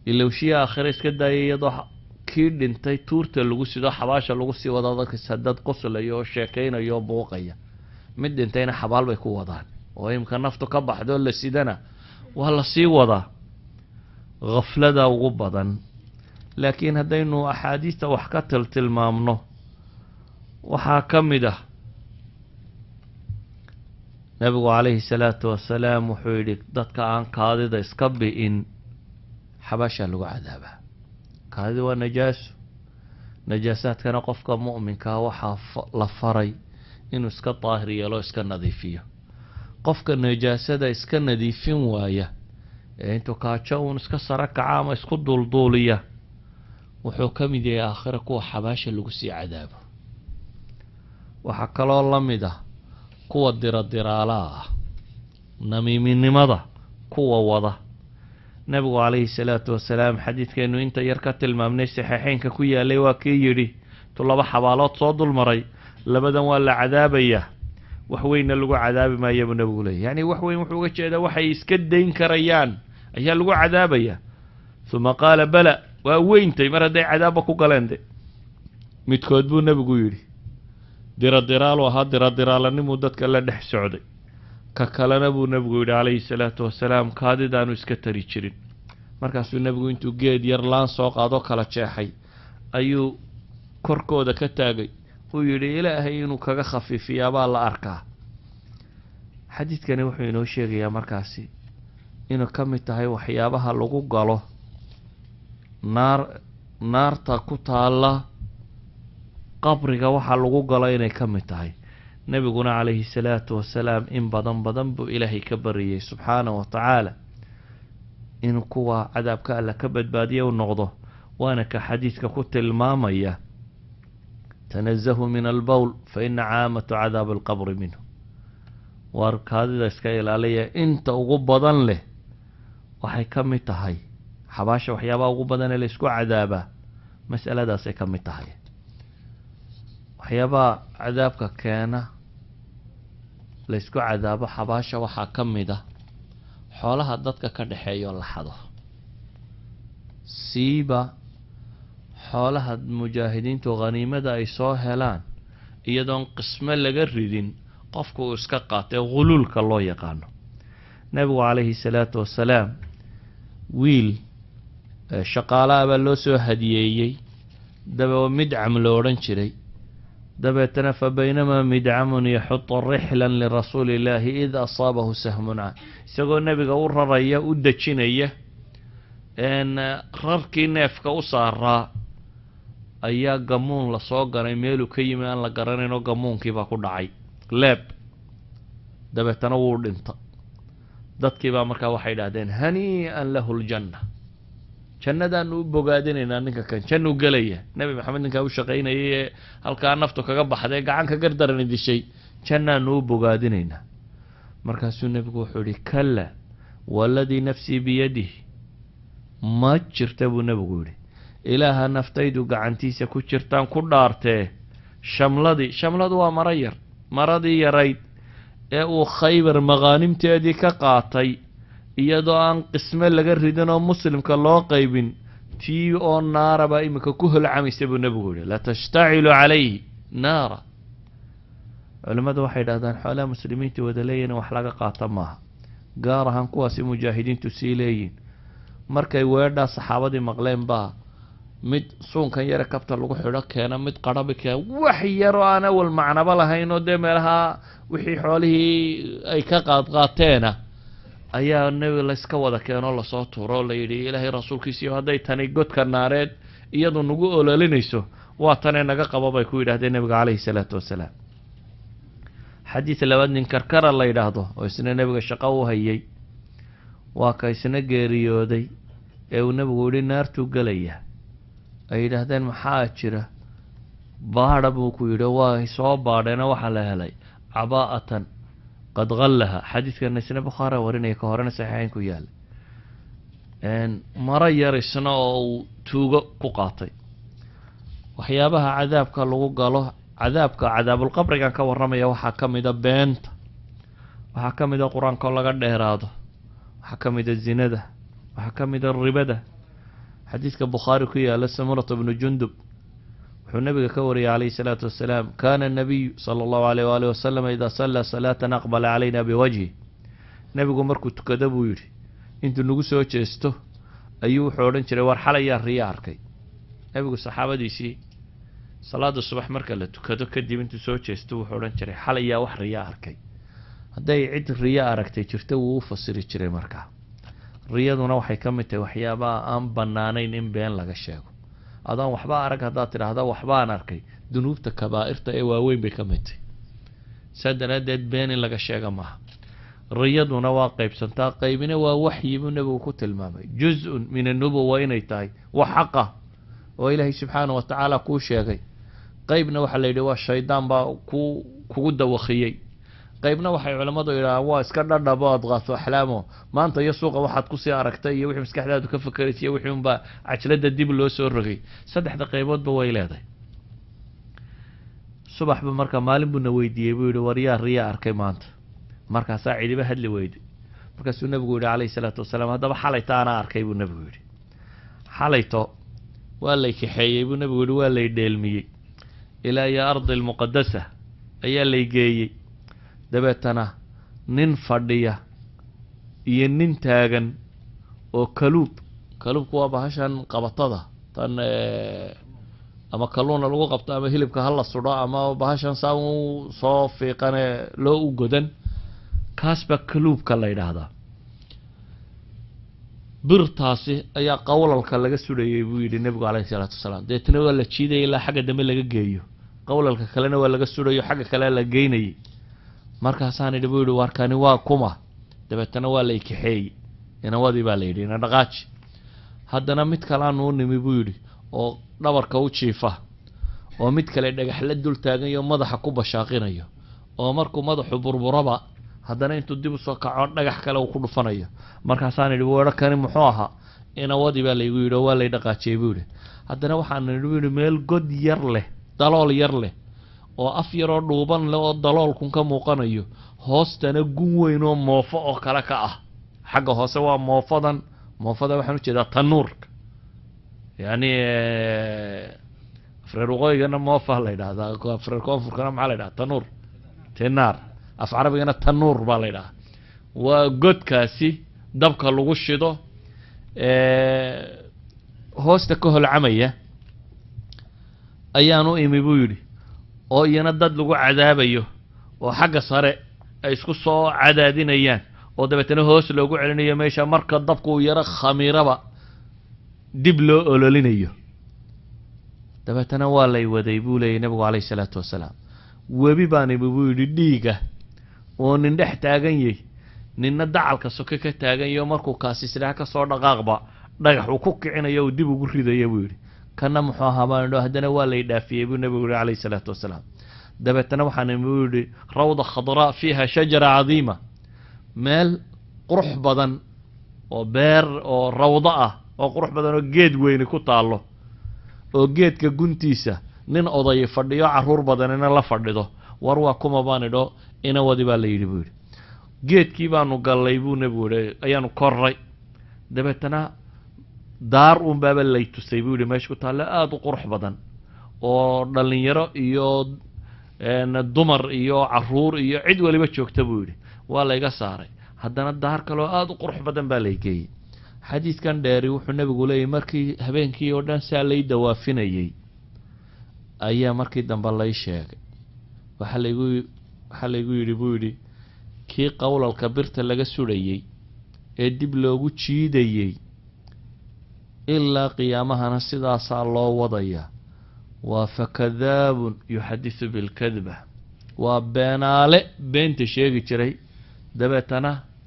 C: ilowshiya aakhire iska daayay iyadoo kii dhintay tuurta lagu sido xabaasha lagu sii wada dadka dad qoslayo oo sheekaynayo oo buuqaya mid dhintayna xabaal bay ku wadaan oo imka naftu ka baxdo la sidana waa la sii wadaa khaflada ugu badan laakiin haddaynu axaadiista wax ka tiltilmaamno waxaa ka mid ah nabigu calayhi salaatu wasalaam wuxuu yidhi dadka aan kaadida iska bi'in xabaashaa lagu cadaabaa kaadida waa najaaso najaasaadkana qofka mu'minkaa waxaa la faray inuu iska daahir yeelo iska nadiifiyo qofka najaasada iska nadiifin waaya ee intuu kaajo uun iska saro kaca ama isku duulduuliya wuxuu ka mid yahay aakhira kuwa xabaasha lagu sii cadaabo waxaa kaloo la mid ah kuwa diradiraalaha ah namiiminimada kuwa wada nabigu calayhi salaatu wasalaam xadiidkeenu inta yar ka tilmaamnay saxiixeynka ku yaalay waa kii yidhi tu laba xabaalood soo dulmaray labadan waa la cadaabayaa wax weynna lagu cadaabi maaya buu nabigu leeyay yacni wax weyn wuxuu uga jeedaa waxay iska dayn karayaan ayaa lagu cadaabayaa uma qaala bala waa weyntay mar hadday cadaabba ku galeen de midkood buu nebigu yidhi diradiraalu ahaa diradiraalanimuu dadka la dhex socday ka kalena buu nebigu yidhi calayhi salaatu wasalaam kaadidaanu iska tari jirin markaasuu nebigu intuu geed yar laan soo qaadoo kala jeexay ayuu korkooda ka taagay uu yidhi ilaahay inuu kaga khafiifiyaabaa la arkaa xadiidkani wuxuu inoo sheegayaa markaasi inuu ka mid tahay waxyaabaha lagu galo naar naarta ku taalla qabriga waxaa lagu galo inay ka mid tahay nebiguna calayhi salaatu wasalaam in badan badan buu ilaahay ka bariyey subxaanahu wa tacaala inuu kuwa cadaabka alla ka badbaadiya u noqdo waana ka xadiidka ku tilmaamaya tanazahuu min albowl fa ina caamatu cadaabi alqabri minhu waar kaadida iska ilaaliya inta ugu badan leh waxay ka mid tahay xabaasha waxyaabaha ugu badan ee laysku cadaabaa masaladaasay ka mid tahay waxyaabaha cadaabka keena laysku cadaabo xabaasha waxaa ka mid ah xoolaha dadka ka dhexeeyo la xado siiba xoolaha mujaahidiintu khaniimada ay soo helaan iyadoon qismo laga ridin qofku uu iska qaatay khuluulka loo yaqaano nebigu calayhi salaatu wasalaam wiil shaqaalaha baa loo soo hadiyeeyey daba midcam lo odhan jiray dabeetana fa baynamaa midcamun yaxudu rixlan lirasuuli illaahi id asaabahu sahmun can isagoo nebiga u raraya u dejinaya rarkii neefka u saaraa ayaa gamuun lasoo ganay meeluu ka yimi aan la garanaynoo gamuunkiibaa ku dhacay leeb dabeetana wuu dhinta dadkiibaa markaa waxay idhahdeen hanii-an lahu ljanna jannadaanu u bogaadinaynaa ninka kan jannuu gelaya nebi maxamed ninkaa u shaqaynayay ee halkaa naftu kaga baxday gacan ka gardarani dishay jannaanu u bogaadinaynaa markaasuu nebigu wuxuu yihi kalla waladii nafsii biyadih ma jirta buu nebigu yidhi ilaaha naftaydu gacantiisa ku jirtaan ku dhaartee shamladii shamladu waa maro yar maradii yarayd ee uu khaybar maqaanimteedii ka qaatay iyadoo aan qisme laga ridin oo muslimka loo qaybin tii oo naara baa iminka ku holcamaysa buu nebigu yihi latashtacilu calayhi naara culimmadu waxay dhahdaan xoolaha muslimiinta wada leeyihin wax laga qaata maaha gaar ahaan kuwaasi mujaahidiintu sii leeyihin markay weedhaa saxaabadii maqleen baa mid suunkan yare kabta lagu xidho keena mid qarabi keena wax yaroo aan awal macnaba lahayn oo dee meelaha wixii xoolihii ay ka qaadqaateena ayaa nebi layska wada keenoo lasoo tuuro oo layidhi ilaahay rasuulkiisiiyo hadday tani godka naareed iyadu nagu ololinayso waa tanee naga qabo bay ku yidhahdeen nebiga caleyhi salaatu wasalaam xadiid labaad nin karkara la yidhaahdo oo isna nebiga shaqo u hayay waa ka isna geeriyooday ee uu nebigu yihi naartuu gelaya ay yidhaahdeen maxaa jira baadha buu ku yidhi waa soo baadheena waxaa la helay cabaa'atan qad qallaha xadiidkana isna bukhaara warinaya ka horena saxiixeyn ku yaala maro yar isna oo uu tuugo ku qaatay waxyaabaha cadaabka lagu galo cadaabka cadaabulqabrigan ka warramaya waxaa ka mida beenta waxaa ka mida qur-aanka oo laga dheeraado waxaa ka mida zinada waxaa ka mida ribada xadiidka bukhaari ku yaala samurata bnu jundub wuxuu nabiga ka wariyay calayhi salaatu wasalaam kana nabiyu sala allahu alayh waalihi wasalam idaa sallaa salaatan aqbala calayna biwajhi nebigu markuu tukado buu yidhi intuu nagu soo jeesto ayuu wuxuu odhan jiray war xalayaa riya arkay nebigu saxaabadiisii salaada subax marka la tukado kadib intuu soo jeesto wuxuu odhan jiray xalayaa wax riya arkay hadday cid riya aragtay jirto wuu u fasiri jiray markaa riyaduna waxay ka mid tahay waxyaabaha aan bannaanayn in been laga sheego adaan waxba arag haddaad tidhaahda waxbaan arkay dunuubta kabaa'irta ee waaweyn bay ka mid tahay saa daraaddeed been in laga sheega maaha riyaduna waa qaybsantaa qaybina waa waxyi buu nebigu ku tilmaamay juz-un min annubuwa inay tahay wax xaqa oo ilaahay subxaana wa tacaala kuu sheegay qaybna waxaa la yidhi waa shaydaan baa ku kugu dawakiyey qaybna waxay culammadu yidhahaan waa iska dhadhabo adqaaso axlaamo maanta iyo suuqa waxaad kusii aragtay iyo wixii maskaxdaadu ka fakeraysa iyo wixii unbaa cajladda dib loo soo rogay saddexda qayboodba way leedahay subaxba marka maalin buuna weydiiyey buu yihi war yaa riyaa arkay maanta markaasaa cidiba hadli weyday markaasuu nebigu yihi calayhi salaatu wasalaam haddaba xalayto anaa arkay buu nebigu yidhi xalayto waa lay kaxeeyey buu nebigu yihi waa lay dheelmiyey ilaa iyo ardi almuqadasa ayaa lay geeyey dabeetana nin fadhiya iyo nin taagan oo kaluub kaluubku waa bahashan qabatada tan ama kalluuna lagu qabto ama hilibka hala sudho ama bahashan saa u soo fiiqane loo u godan kaas baa kaluubka la yidhaahdaa birtaasi ayaa qowlalka laga sudhayay buu yidhi nebigu calayhi salaatu wasalaam deetna waa la jiidaya ilaa xagga dambe laga geeyo qowlalka kalena waa laga sudhayo xagga kale la geynayay markaasaan idhi buu yidhi warkani waa kuma dabeetana waa la ikaxeeyey inawadii baa la yidhi ina dhaqaaji haddana mid kalaanu u nimi buu yidhi oo dhabarka u jiifa oo mid kale dhagaxla dul taagayo madaxa ku bashaaqinayo oo markuu madaxu burburaba haddana intuu dib usoo kaco dhagax kale uu ku dhufanayo markaasaan idhi weero kani muxuu ahaa inawadii baa laygu yidhi oo waa lay dhaqaajiyey buu yidhi haddana waxaan idhi buu yidhi meel god yar leh dalool yar leh oo af yaroo dhuuban leh oo daloolkun ka muuqanayo hoostana gun weyn oo moofo oo kale ka ah xagga hoose waa moofadan moofada waxaan ujeedaa tanuurka yacni afreer waqooyigana moofa la yidhahdaa afreer koonfurkana maxaa la yidhaha tanuur tinaar af carabigana tanuur baa la yidhahaa waa godkaasi dabka lagu shido hoosta ka holcamaya ayaan u imi buu yidhi oo iyana dad lagu cadaabayo oo xagga sare ay isku soo cadaadinayaan oo dabeetana hoos loogu celinayo meesha marka dabku uu yaro khamiiraba dib loo ololinayo dabeetana waa lay waday buu leeyay nebigu calayhi salaatu wasalaam webi baan imi buu yidhi dhiiga oo nin dhex taagan yay ninna dacalka soke ka taagan yayo markuu kaasisnaa ka soo dhaqaaqba dhagax uu ku kicinayo uu dib ugu ridaya buu yidhi kana muxuu ahaa baan idho haddana waa lay dhaafiyey buu nebigu yihi calayhi salaatu wasalaam dabeetana waxaan imi buu yidhi rawda khadraa fiiha shajara cadiima meel qurux badan oo beer oo rawdo ah oo qurux badan oo geed weyni ku taallo oo geedka guntiisa nin oday fadhiyo caruur badanina la fadhido war waa kuma baan idho inawadi baa la yidhi buu yidhi geedkii baanu gallay buu nebigu yihi ayaanu korray dabeetana daar uun baaba lay tusay buu yihi meesha ku taalle aada u qurux badan oo dhallinyaro iyo dumar iyo caruur iyo cid waliba joogta buu yidhi waa layga saaray haddana daar kaloo aada u qurux badan baa lay geeyey xadiidkan dheeri wuxuu nebigu leeyahy markii habeenkii oo dhan saa lay dawaafinayey ayaa markii dambe lay sheegay waxaa laygu waxaa laygu yidhi buu yidhi kii qowlalka birta laga sudhayey ee dib loogu jiidayey ilaa qiyaamahana sidaasaa loo wadaya waa fakadaabun yuxadisu bilkadba waa beenaale beenta sheegi jiray dabeetana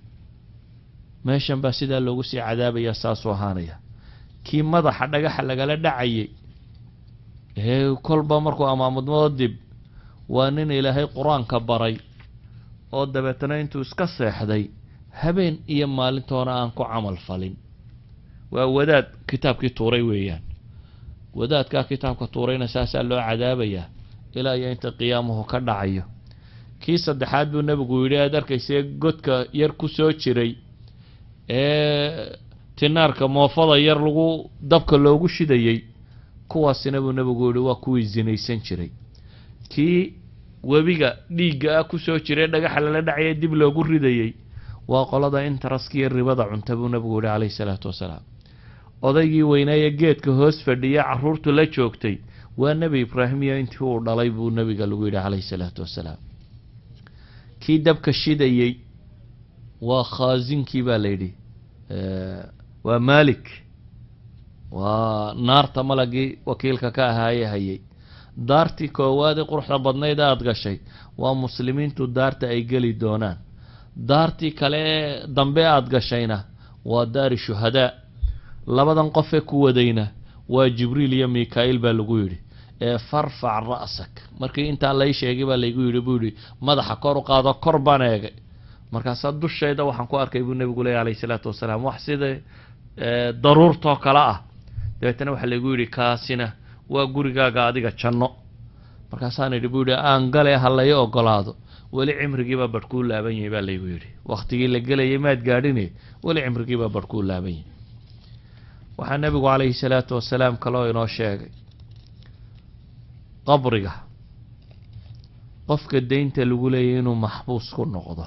C: meeshan baa sidaa loogu sii cadaabaya saasuu ahaanaya kii madaxa dhagaxa lagala dhacayay ee kolba markuu amaamudmado dib waa nin ilaahay qur-aanka baray oo dabeetana intuu iska seexday habeen iyo maalintoona aan ku camal falin waa wadaad kitaabkii tuuray weeyaan wadaadkaa kitaabka tuurayna saasaa loo cadaabayaa ilaa iyo inta qiyaamuhu ka dhacayo kii saddexaad buu nebigu yidhi aad arkaysee godka yar ku soo jiray ee tinaarka moofada yar lagu dabka loogu shidayey kuwaasina buu nebigu yihi waa kuwii zinaysan jiray kii webiga dhiigga ah kusoo jiray dhagaxa lala dhacaya dib loogu ridayey waa qolada intaraskiiyo ribada cunta buu nebigu yihi calayhi salaatu wasalaam odaygii weynaaye geedka hoos fadhiya carruurtu la joogtay waa nebi ibraahim iyo intii uu dhalay buu nebiga lagu yidhi calayhi salaatu wasalaam kii dabka shidayey waa khaasinkii baa la yidhi waa malik waa naarta malagii wakiilka ka ahaaye hayay daartii koowaad ee quruxda badnayd aada gashay waa muslimiintu daarta ay geli doonaan daartii kale ee dambe aada gashayna waa daari shuhadaa labadan qofee ku wadayna waa jibriil iyo mika-iil baa lagu yidhi ee farfac ra'sak markii intaa lay sheegay baa laygu yidhi buu yihi madaxa kor u qaado kor baan eegay markaasaa dushayda waxaan ku arkay buu nebigu leeya alayhi salaatu wasalaam wax sida daruurtoo kale ah dabeetana waxaa laygu yidhi kaasina waa gurigaaga adiga janno markaasaan idhi buu yihi aan gale ha lay ogolaado weli cimrigiibaa barh kuu laaban yahay baa laygu yidhi waktigii la gelayay maad gaadhine weli cimrigiibaa barh kuu laaban yahay waxaa nebigu calayhi salaatu wasalaam kaloo inoo sheegay qabriga qofka deynta lagu leeyahy inuu maxbuus ku noqdo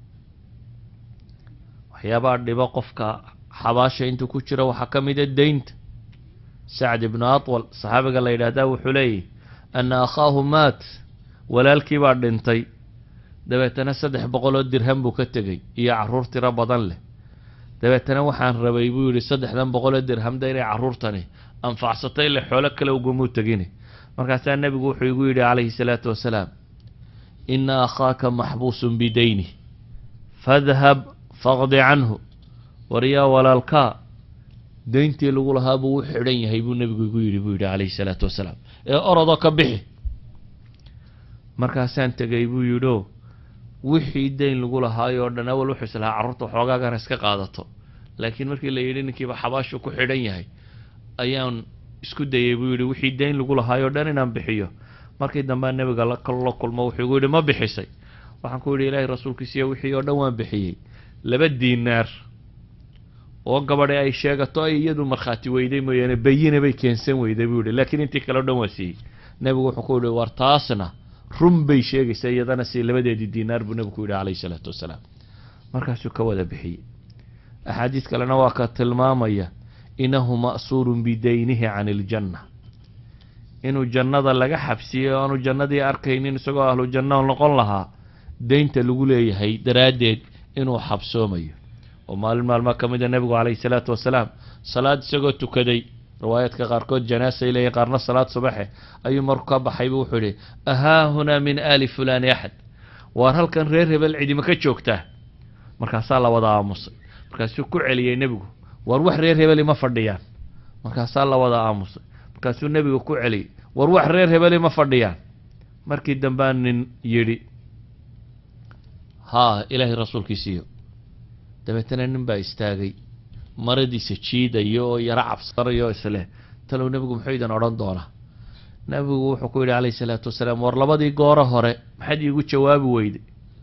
C: waxyaabaha dhibo qofka xabaasha intuu ku jiro waxaa ka mid a deynta sacd ibnu atwal saxaabiga la yidhaahdaa wuxuu leeyahy ana akhaahu maat walaalkii baa dhintay dabeetana saddex boqoloo dirham buu ka tegey iyo carruur tiro badan leh dabeetana waxaan rabay buu yidhi saddexdan boqoloo dirhamda inay carruurtani anfacsatay ile xoolo kale ugamuu tegini markaasaa nebigu wuxuu igu yidhi calayhi salaatu wasalaam ina akhaaka maxbuusun bidayni fadhab faqdi canhu waryaa walaalkaa deyntii lagu lahaa buu u xidhan yahay buu nebigu igu yidhi buu yidhi calayhi salaatu wasalaam ee orodoo ka bixi markaasaan tegay buu yidhio wixii deyn lagu lahaay oo dhan awal wuxuu islahaa carruurta waxoogaagana iska qaadato laakiin markii la yidhi ninkiiba xabaashu ku xidhan yahay ayaan isku dayay buu yidhi wixii deyn lagu lahaay oo dhan inaan bixiyo markii dambea nebiga la la kulmo wuxuu igu yidhi ma bixisay waxaan ku yidhi ilaahay rasuulkiisiiyo wixii oo dhan waan bixiyey laba diinaar oo gabadhi ay sheegato ay iyadu markhaati weyday mooyaane bayina bay keensan weyday buu yihi laakiin intii kale o dhan waa siiyey nebigu wuxuu ku yihi war taasna run bay sheegaysaa iyadana si labadeedii diinaar buu nebigu ku yidhi calayhi salaatu wasalaam markaasuu ka wada bixiyey axaadiis kalena waa ka tilmaamaya inahu ma'suurun bidaynihi can iljanna inuu jannada laga xabsiyey o aanu jannadii arkaynin isagoo ahlu janno noqon lahaa deynta lagu leeyahay daraaddeed inuu xabsoomayo oo maalin maalmaa ka mida nebigu calayhi salaatu wasalaam salaad isagoo tukaday riwaayaadka qaarkood janaasay leeyihin qaarna salaad subaxe ayuu marku ka baxaybu wuxuu yihi ahaa hunaa min aali fulani axad waar halkan reer hebel cidima ka joogtaa markaasaa la wada aamusay markaasuu ku celiyey nebigu waar wax reer hebeli ma fadhiyaan markaasaa la wada aamusay markaasuu nebigu ku celiyey war wax reer hebeli ma fadhiyaan markii dambea nin yidhi haa ilaahay rasuulkiisiiyo dabeetana nin baa istaagay maradiisa jiidaya oo yaro cabsanayo isleh talow nebigu muxuu idin odhan doonaa nebigu wuxuu ku yidhi calayhi salaatu wasalaam war labadii gooro hore maxaad iigu jawaabi weyday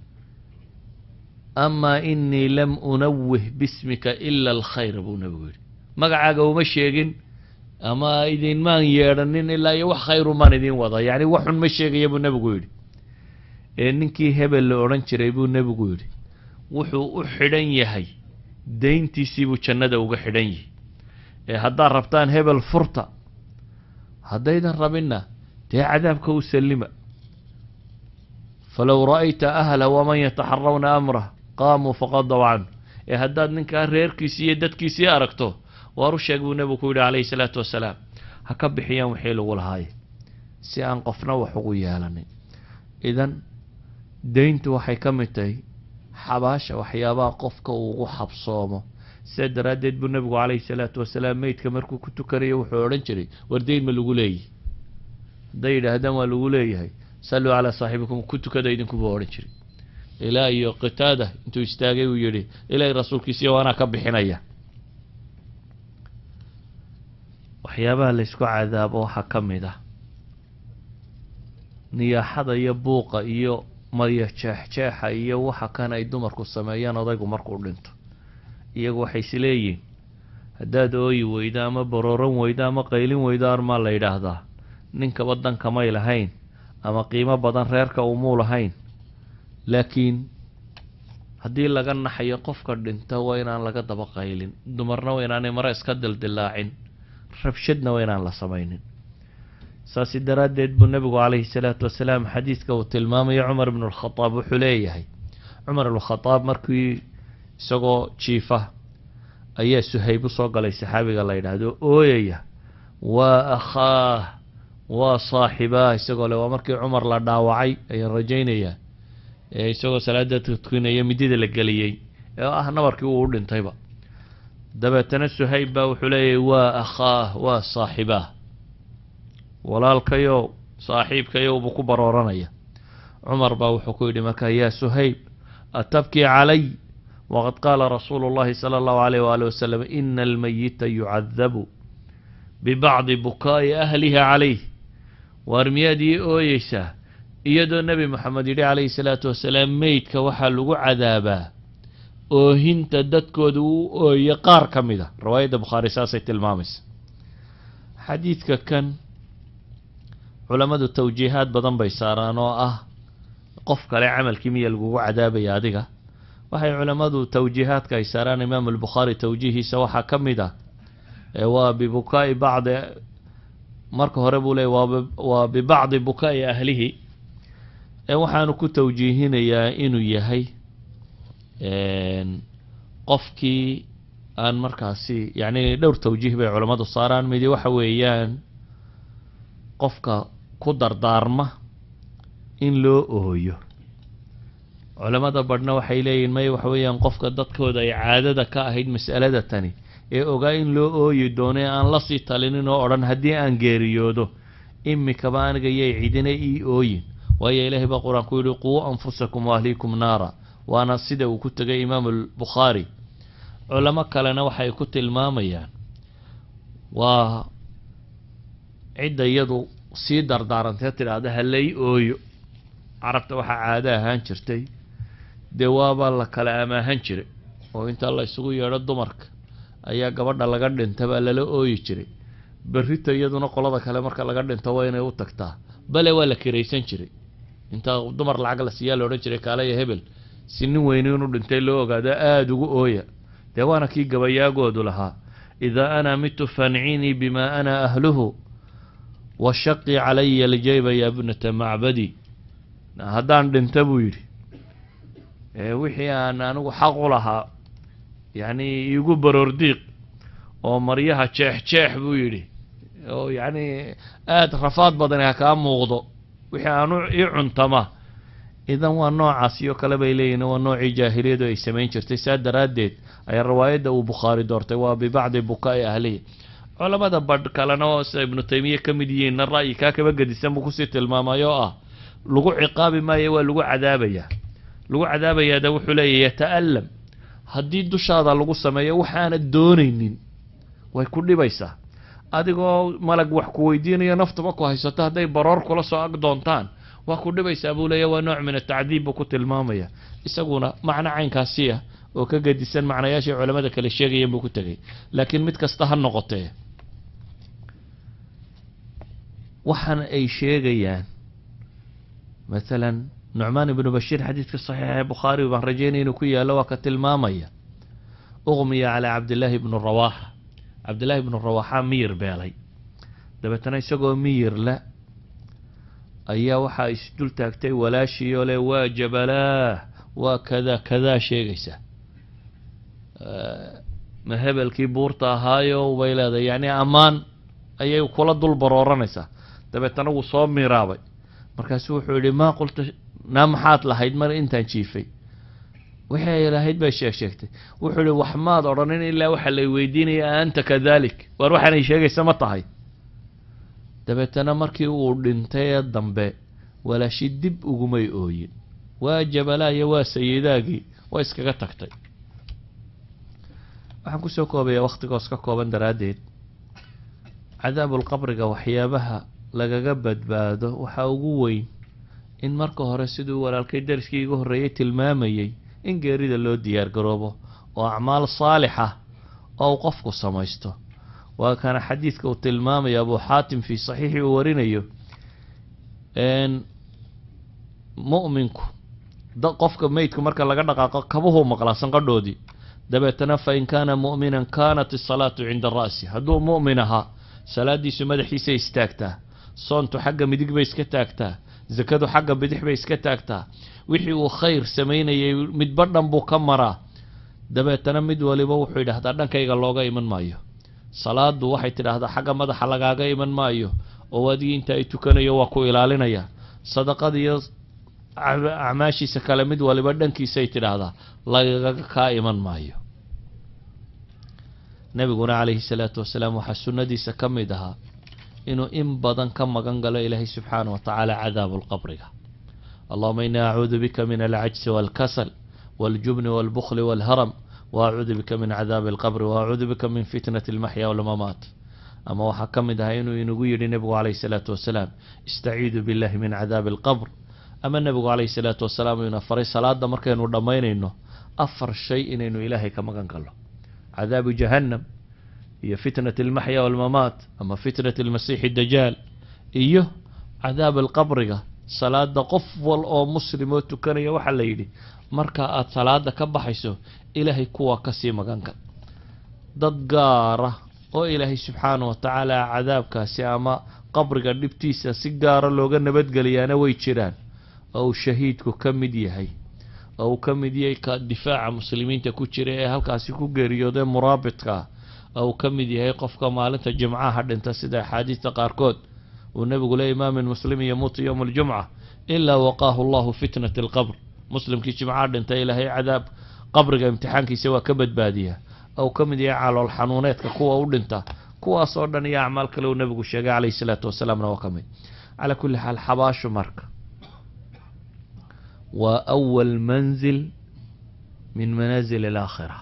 C: amaa inii lam unawih bismika ila alkhayra buu nebigu yidhi magacaaga uma sheegin ama idinmaan yeedhanin ilaa iyo wax khayru maan idin wada yacni waxun ma sheegaya buu nebigu yidhi ee ninkii hebel la odhan jiray buu nebigu yidhi wuxuu u xidhan yahay deyntiisii buu jannada uga xidhan yihi ee haddaad rabtaan hebel furta haddaydan rabinna dee cadaabka u sallima falow ra'ayta ahla waman yataxarawna amrah qaamuu faqadaw canhu ee haddaad ninkaa reerkiisii iyo dadkiisii aragto waar u sheeg buu nebigu ku yidhi calayhi salaatu wasalaam ha ka bixiyaan wixii lagu lahaaye si aan qofna wax ugu yeelanin idan deyntu waxay ka mid tahay xabaasha waxyaabaha qofka uu ugu xabsoomo sidaa daraaddeed buu nebigu calayhi salaatu wasalaam meydka markuu ku tukanayo wuxuu odhan jiray war deyn ma lagu leeyahy hadday yidhaahdaan waa lagu leeyahay salluu calaa saaxibikum ku tukada idinkuba odhan jiray ilaa iyo qitaada intuu istaagay uu yidhi ilaahay rasuulkiisiiyo waanaa ka bixinaya waxyaabaha laysku cadaabo waxaa ka mid ah niyaaxada iyo buuqa iyo maryo jeexjeexa iyo waxa kan ay dumarku sameeyaan odaygu markuu dhinto iyagu waxay is leeyihin haddaad ooyi weydo ama barooran weydo ama qaylin weydo armaa la yidhaahdaa ninkaba dankamay lahayn ama qiimo badan reerka umuu lahayn laakiin haddii laga naxayo qofka dhinta waa inaan laga daba qaylin dumarna waa inaanay mare iska dildilaacin rabshadna waa inaan la samaynin saasi daraaddeed buu nebigu calayhi salaatu wasalaam xadiidka uu tilmaamayo cumar ibnu alkhadaab wuxuu leeyahay cumar ibnukhadaab markii isagoo jiifa ayaa suhayb u soo galay saxaabiga la yidhaahdo ooyaya waa akhaah waa saaxibaah isagoo le waa markii cumar la dhaawacay ayaan rajaynayaa ee isagoo salaada tukinaya midida la geliyey ee ah nabarkii uu u dhintayba dabeetana suhayb baa wuxuu leeyahay waa akhaah waa saaxibaah walaalkayow saaxiibkayow buu ku barooranaya cumar baa wuxuu ku yidhi markaa yaa suhayb atabkii calay waqad qaala rasuulu llahi sala allahu alayh waali wasalam ina almayita yucadabu bibacdi bukaa'i ahliha calayh waar miyaad ii ooyeysaa iyadoo nebi moxamed yidhi calayhi salaatu wasalaam meydka waxaa lagu cadaabaa oohinta dadkooda uu ooye qaar ka mid a riwaayadda bukhaari saasay tilmaamaysa xadiidka kan culammadu tawjiihaad badan bay saaraan oo ah qof kale camalkii miya lagugu cadaabaya adiga waxay culammadu tawjiihaadka ay saaraan imaamu albukhaari tawjiihiisa waxaa ka mid ah ee waa bibukaa'i bacdi marka hore buu leeyay waa waa bibacdi bukaa'i ahlihi ee waxaanu ku tawjiihinayaa inuu yahay qofkii aan markaasi yacni dhowr tawjiih bay culammadu saaraan midi waxa weeyaan qofka ku dardaarma in loo ooyo culamada badhna waxay leeyihin may waxa weeyaan qofka dadkooda ay caadada ka ahayd mas'alada tani ee ogaa in loo ooyi doono ee aan lasii talinin oo odhan haddii aan geeriyoodo imikaba aniga yay cidina ii ooyin waayo ilaahay baa qur-aan ku yidhi quu anfusakum waahliikum naara waana sida uu ku tegay imaamu albukhaari culamo kalena waxay ku tilmaamayaan waa cidda iyadu sii dardaarantee tidhaahda halay ooyo carabta waxaa caado ahaan jirtay dee waaba la kala amaahan jiray oo inta la isugu yeedho dumarka ayaa gabadha laga dhinta baa lala ooyi jiray berrita iyaduna qolada kale marka laga dhinto waa inay u tagtaa bale waa la kiraysan jiray inta dumar lacag la siiyaa la odhan jiray kaalaya hebel si nin weyni inuu dhintay loo ogaado aada ugu ooya dee waana kii gabayaagoodu lahaa idaa ana mitu fancinii bima ana ahluhu washaqi calaya aljayba ya bnata macbadi haddaan dhinta buu yidhi wixii aan anigu xaq u lahaa yacni iigu baroordiiq oo maryaha jeex jeex buu yidhi oo yacni aada rafaad badani ha kaa muuqdo wixii aanu ii cuntama idan waa noocaas iyo kale bay leeyihin waa noocii jaahiliyadu ay samayn jirtay saa daraaddeed ayaa riwaayadda uu bukhaari doortay waa bibacdi bukaa'i ahlihi culamada badh kalena oo sida ibnu taymiya ka mid yihiinna ra'yi kaa kaba gedisan buu kusii tilmaamay oo ah lagu ciqaabi maayo waa lagu cadaabayaa lagu cadaabayaada wuxuu leeyahy yata'allam haddii dushaada lagu sameeyo waxaana doonaynin way ku dhibaysaa adigoo malag wax ku weydiinayo naftuba ku haysato hadday baroor kula soo ag doontaan waa ku dhibaysaa buu leeya waa nooc min atacdiib buu ku tilmaamaya isaguna macno caynkaasi ah oo ka gedisan macnayaashii culamada kale sheegayeen buu ku tegay laakiin mid kasta ha noqotee waxaan ay sheegayaan maalan nucmaan ibnu bashiir xadiidka saxiixa ee bukhaari baan rajeynaya inuu ku yaallo waa ka tilmaamaya uqmiya calaa cabdillaahi ibnu rawaaxa cabdillaahi ibnu rawaaxa miyir beelay dabeetana isagoo miyir le ayaa waxaa isdul taagtay walaashii oo le waa jabalaah waa kada kadaa sheegaysa ma hebelkii buurta ahaayo bay leedahay yacni ammaan ayay kula dul barooranaysaa dabeetana wuu soo miraabay markaasu wuxuu yihi maa qulta naa maxaad lahayd mar intaan jiifay wixii ay lahayd bay sheeg sheegtay wuxuu yihi wax maad odhanin ilaa waxa lay weydiinaya a anta kadalik waar waxaanay sheegaysa ma tahay dabeetana markii uu dhintay ee dambe walaashi dib ugumay ooyin waa jabalaayo waa sayidaagii waa iskaga tagtay waxaan kusoo koobaya wakhtigoos ka kooban daraaddeed cadaabulqabriga waxyaabaha lagaga badbaado waxaa ugu weyn in marka hore siduu walaalkay dariskii igu horreeyey tilmaamayey in geerida loo diyaar garoobo oo acmaal saalixa oo uu qofku samaysto waa kana xadiidka uu tilmaamaya abu xaatim fii saxiixi uu warinayo mu'minku da qofka meydka marka laga dhaqaaqo kabuhuu maqlaa sanqadhoodii dabeetana fa in kaana mu'minan kaanat isalaatu cinda ra'si hadduu mu'min ahaa salaadiisu madaxiisay istaagtaa soontu xagga midig bay iska taagtaa sakadu xagga bidix bay iska taagtaa wixii uu khayr samaynayay midba dhan buu ka maraa dabeetana mid waliba wuxuu yidhaahdaa dhankayga looga iman maayo salaadu waxay tidhaahdaa xagga madaxa lagaaga iman maayo oo adigii inta ay tukanayo waa ku ilaalinaya sadaqada iyo acmaashiisa kale mid waliba dhankiisay tidhaahdaa lagaga kaa iman maayo nebiguna calayhi salaatu wasalaam waxaa sunnadiisa ka mid ahaa inuu in badan ka magan galo ilaahay subxaana wa tacaala cadaabu lqabriga allahuma inii acuudu bika min alcajsi walkasal waاljubni walbukli walharam waacuudu bika min cadaabi alqabri waacuudu bika min fitnati almaxya walmamaat ama waxaa ka mid ahaa inuu inagu yidhi nebigu calayhi salaatu wasalaam istaciidu billahi min cadaabi alqabr ama nebigu calayhi salaatu wasalaam ina faray salaada markaynu dhammaynayno afar shay inaynu ilaahay ka magan galno cadaabu jahannam iyo fitnat almaxya walmamaat ama fitnat almasiixi dajaal iyo cadaab alqabriga salaada qof wal oo muslim oo tukanaya waxaa la yidhi marka aada salaada ka baxayso ilaahay kuwa kasii magan gal dad gaara oo ilaahay subxaana wa tacaala cadaabkaasi ama qabriga dhibtiisa si gaara looga nabadgeliyaana way jiraan oo uu shahiidku ka mid yahay oo uu ka mid yahay ka difaaca muslimiinta ku jira ee halkaasi ku geeriyoodee muraabidka oo uu ka mid yahay qofka maalinta jimcaha dhinta sida axaadiista qaarkood uu nebigu le imaamin muslim yamuutu yowma aljumca ilaa waqaahu allahu fitnat alqabr muslimkii jimcaha dhinta ilaahay cadaab qabriga imtixaankiisa waa ka badbaadiyaa oo uu ka mid yahay calool xanuuneedka kuwa u dhinta kuwaas oo dhan iyo acmaal kale uu nebigu sheegay calayhi salaatu wasalaamna waa ka mid calaa kulli xaal xabaashu marka waa awal manzil min manaazil alaakhira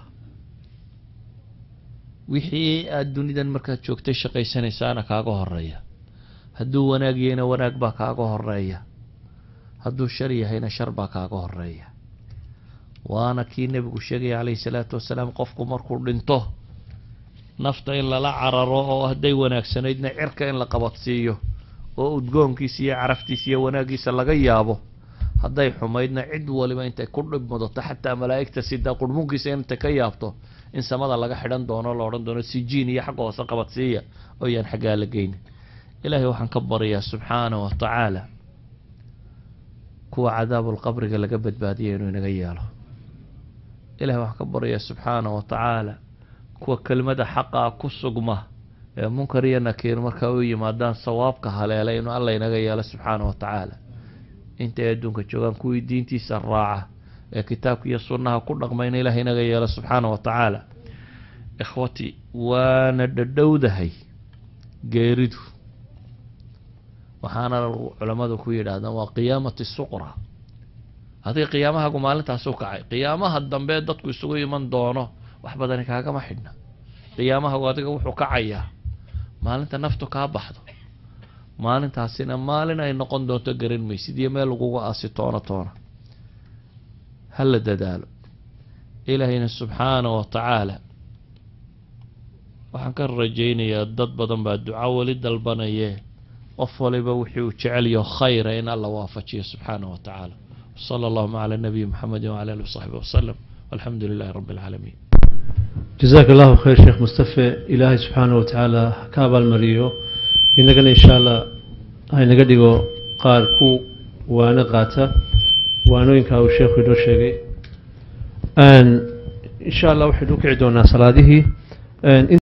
C: wixii aada dunidan markaad joogtay shaqaysanaysaana kaaga horeeya hadduu wanaag yahayna wanaag baa kaaga horeeya hadduu shar yahayna shar baa kaaga horeeya waana kii nebigu sheegaya calayhi salaatu wasalaam qofku markuu dhinto nafta in lala cararo oo hadday wanaagsanaydna cirka in la qabadsiiyo oo udgoonkiisa iyo caraftiisa iyo wanaaggiisa laga yaabo hadday xumaydna cid waliba intay ku dhib mudato xataa malaa'igta sidaa qurhmunkiisa intay ka yaabto in samada laga xidhan doono la odhan doono sijiin iyo xagga hoose qabadsiiya oo yaan xaggaa la geynin ilaahay waxaan ka baryaa subxaana wa tacaala kuwa cadaabulqabriga laga badbaadiya inuu inaga yeelo ilahay waxaan ka baryaa subxaana wa tacaala kuwa kelmada xaqaa ku sugma ee munkar iyo nakiir markaa u yimaadaan sawaabka haleela inuu alla inaga yeelo subxaana wa tacaala intay adduunka joogaan kuwii diintiisa raaca ee kitaabka iyo sunnaha ku dhaqma in ilaah inaga yeelo subxaana wa tacaala ikhwati waana dhadhowdahay geeridu waxaana culammadu ku yidhaahdaan waa qiyaamati suqra haddii qiyaamahagu maalintaasu kacay qiyaamaha dambe dadku isugu iman doono wax badani kaagama xidhna qiyaamahagu adiga wuxuu kacayaa maalinta naftu kaa baxdo maalintaasina maalin ay noqon doonto garan maysid iyo meel laguga aasi toona toona ha la dadaalo ilaahayna subxaana wa tacaala waxaan ka rajaynayaa dad badan baa duco weli dalbanayee qof waliba wixii uu jecelyaho khayra in alla waafajiyo subxaana wa tacaala wsala allahuma cala nabiyi muxamedi wcala alihi wasaxbi wasalam walxamdu lilahi rabbi alcaalamiin
B: jazaaka allahu khayr sheekh mustafe ilaahay subxaana wa tacaala ka abaalmariyo inagana insha allah haynaga dhigo qaar ku waano qaata waanooyinkaa uu sheekhu inoo sheegay insha allah waxaynu u kici doonaa salaadihii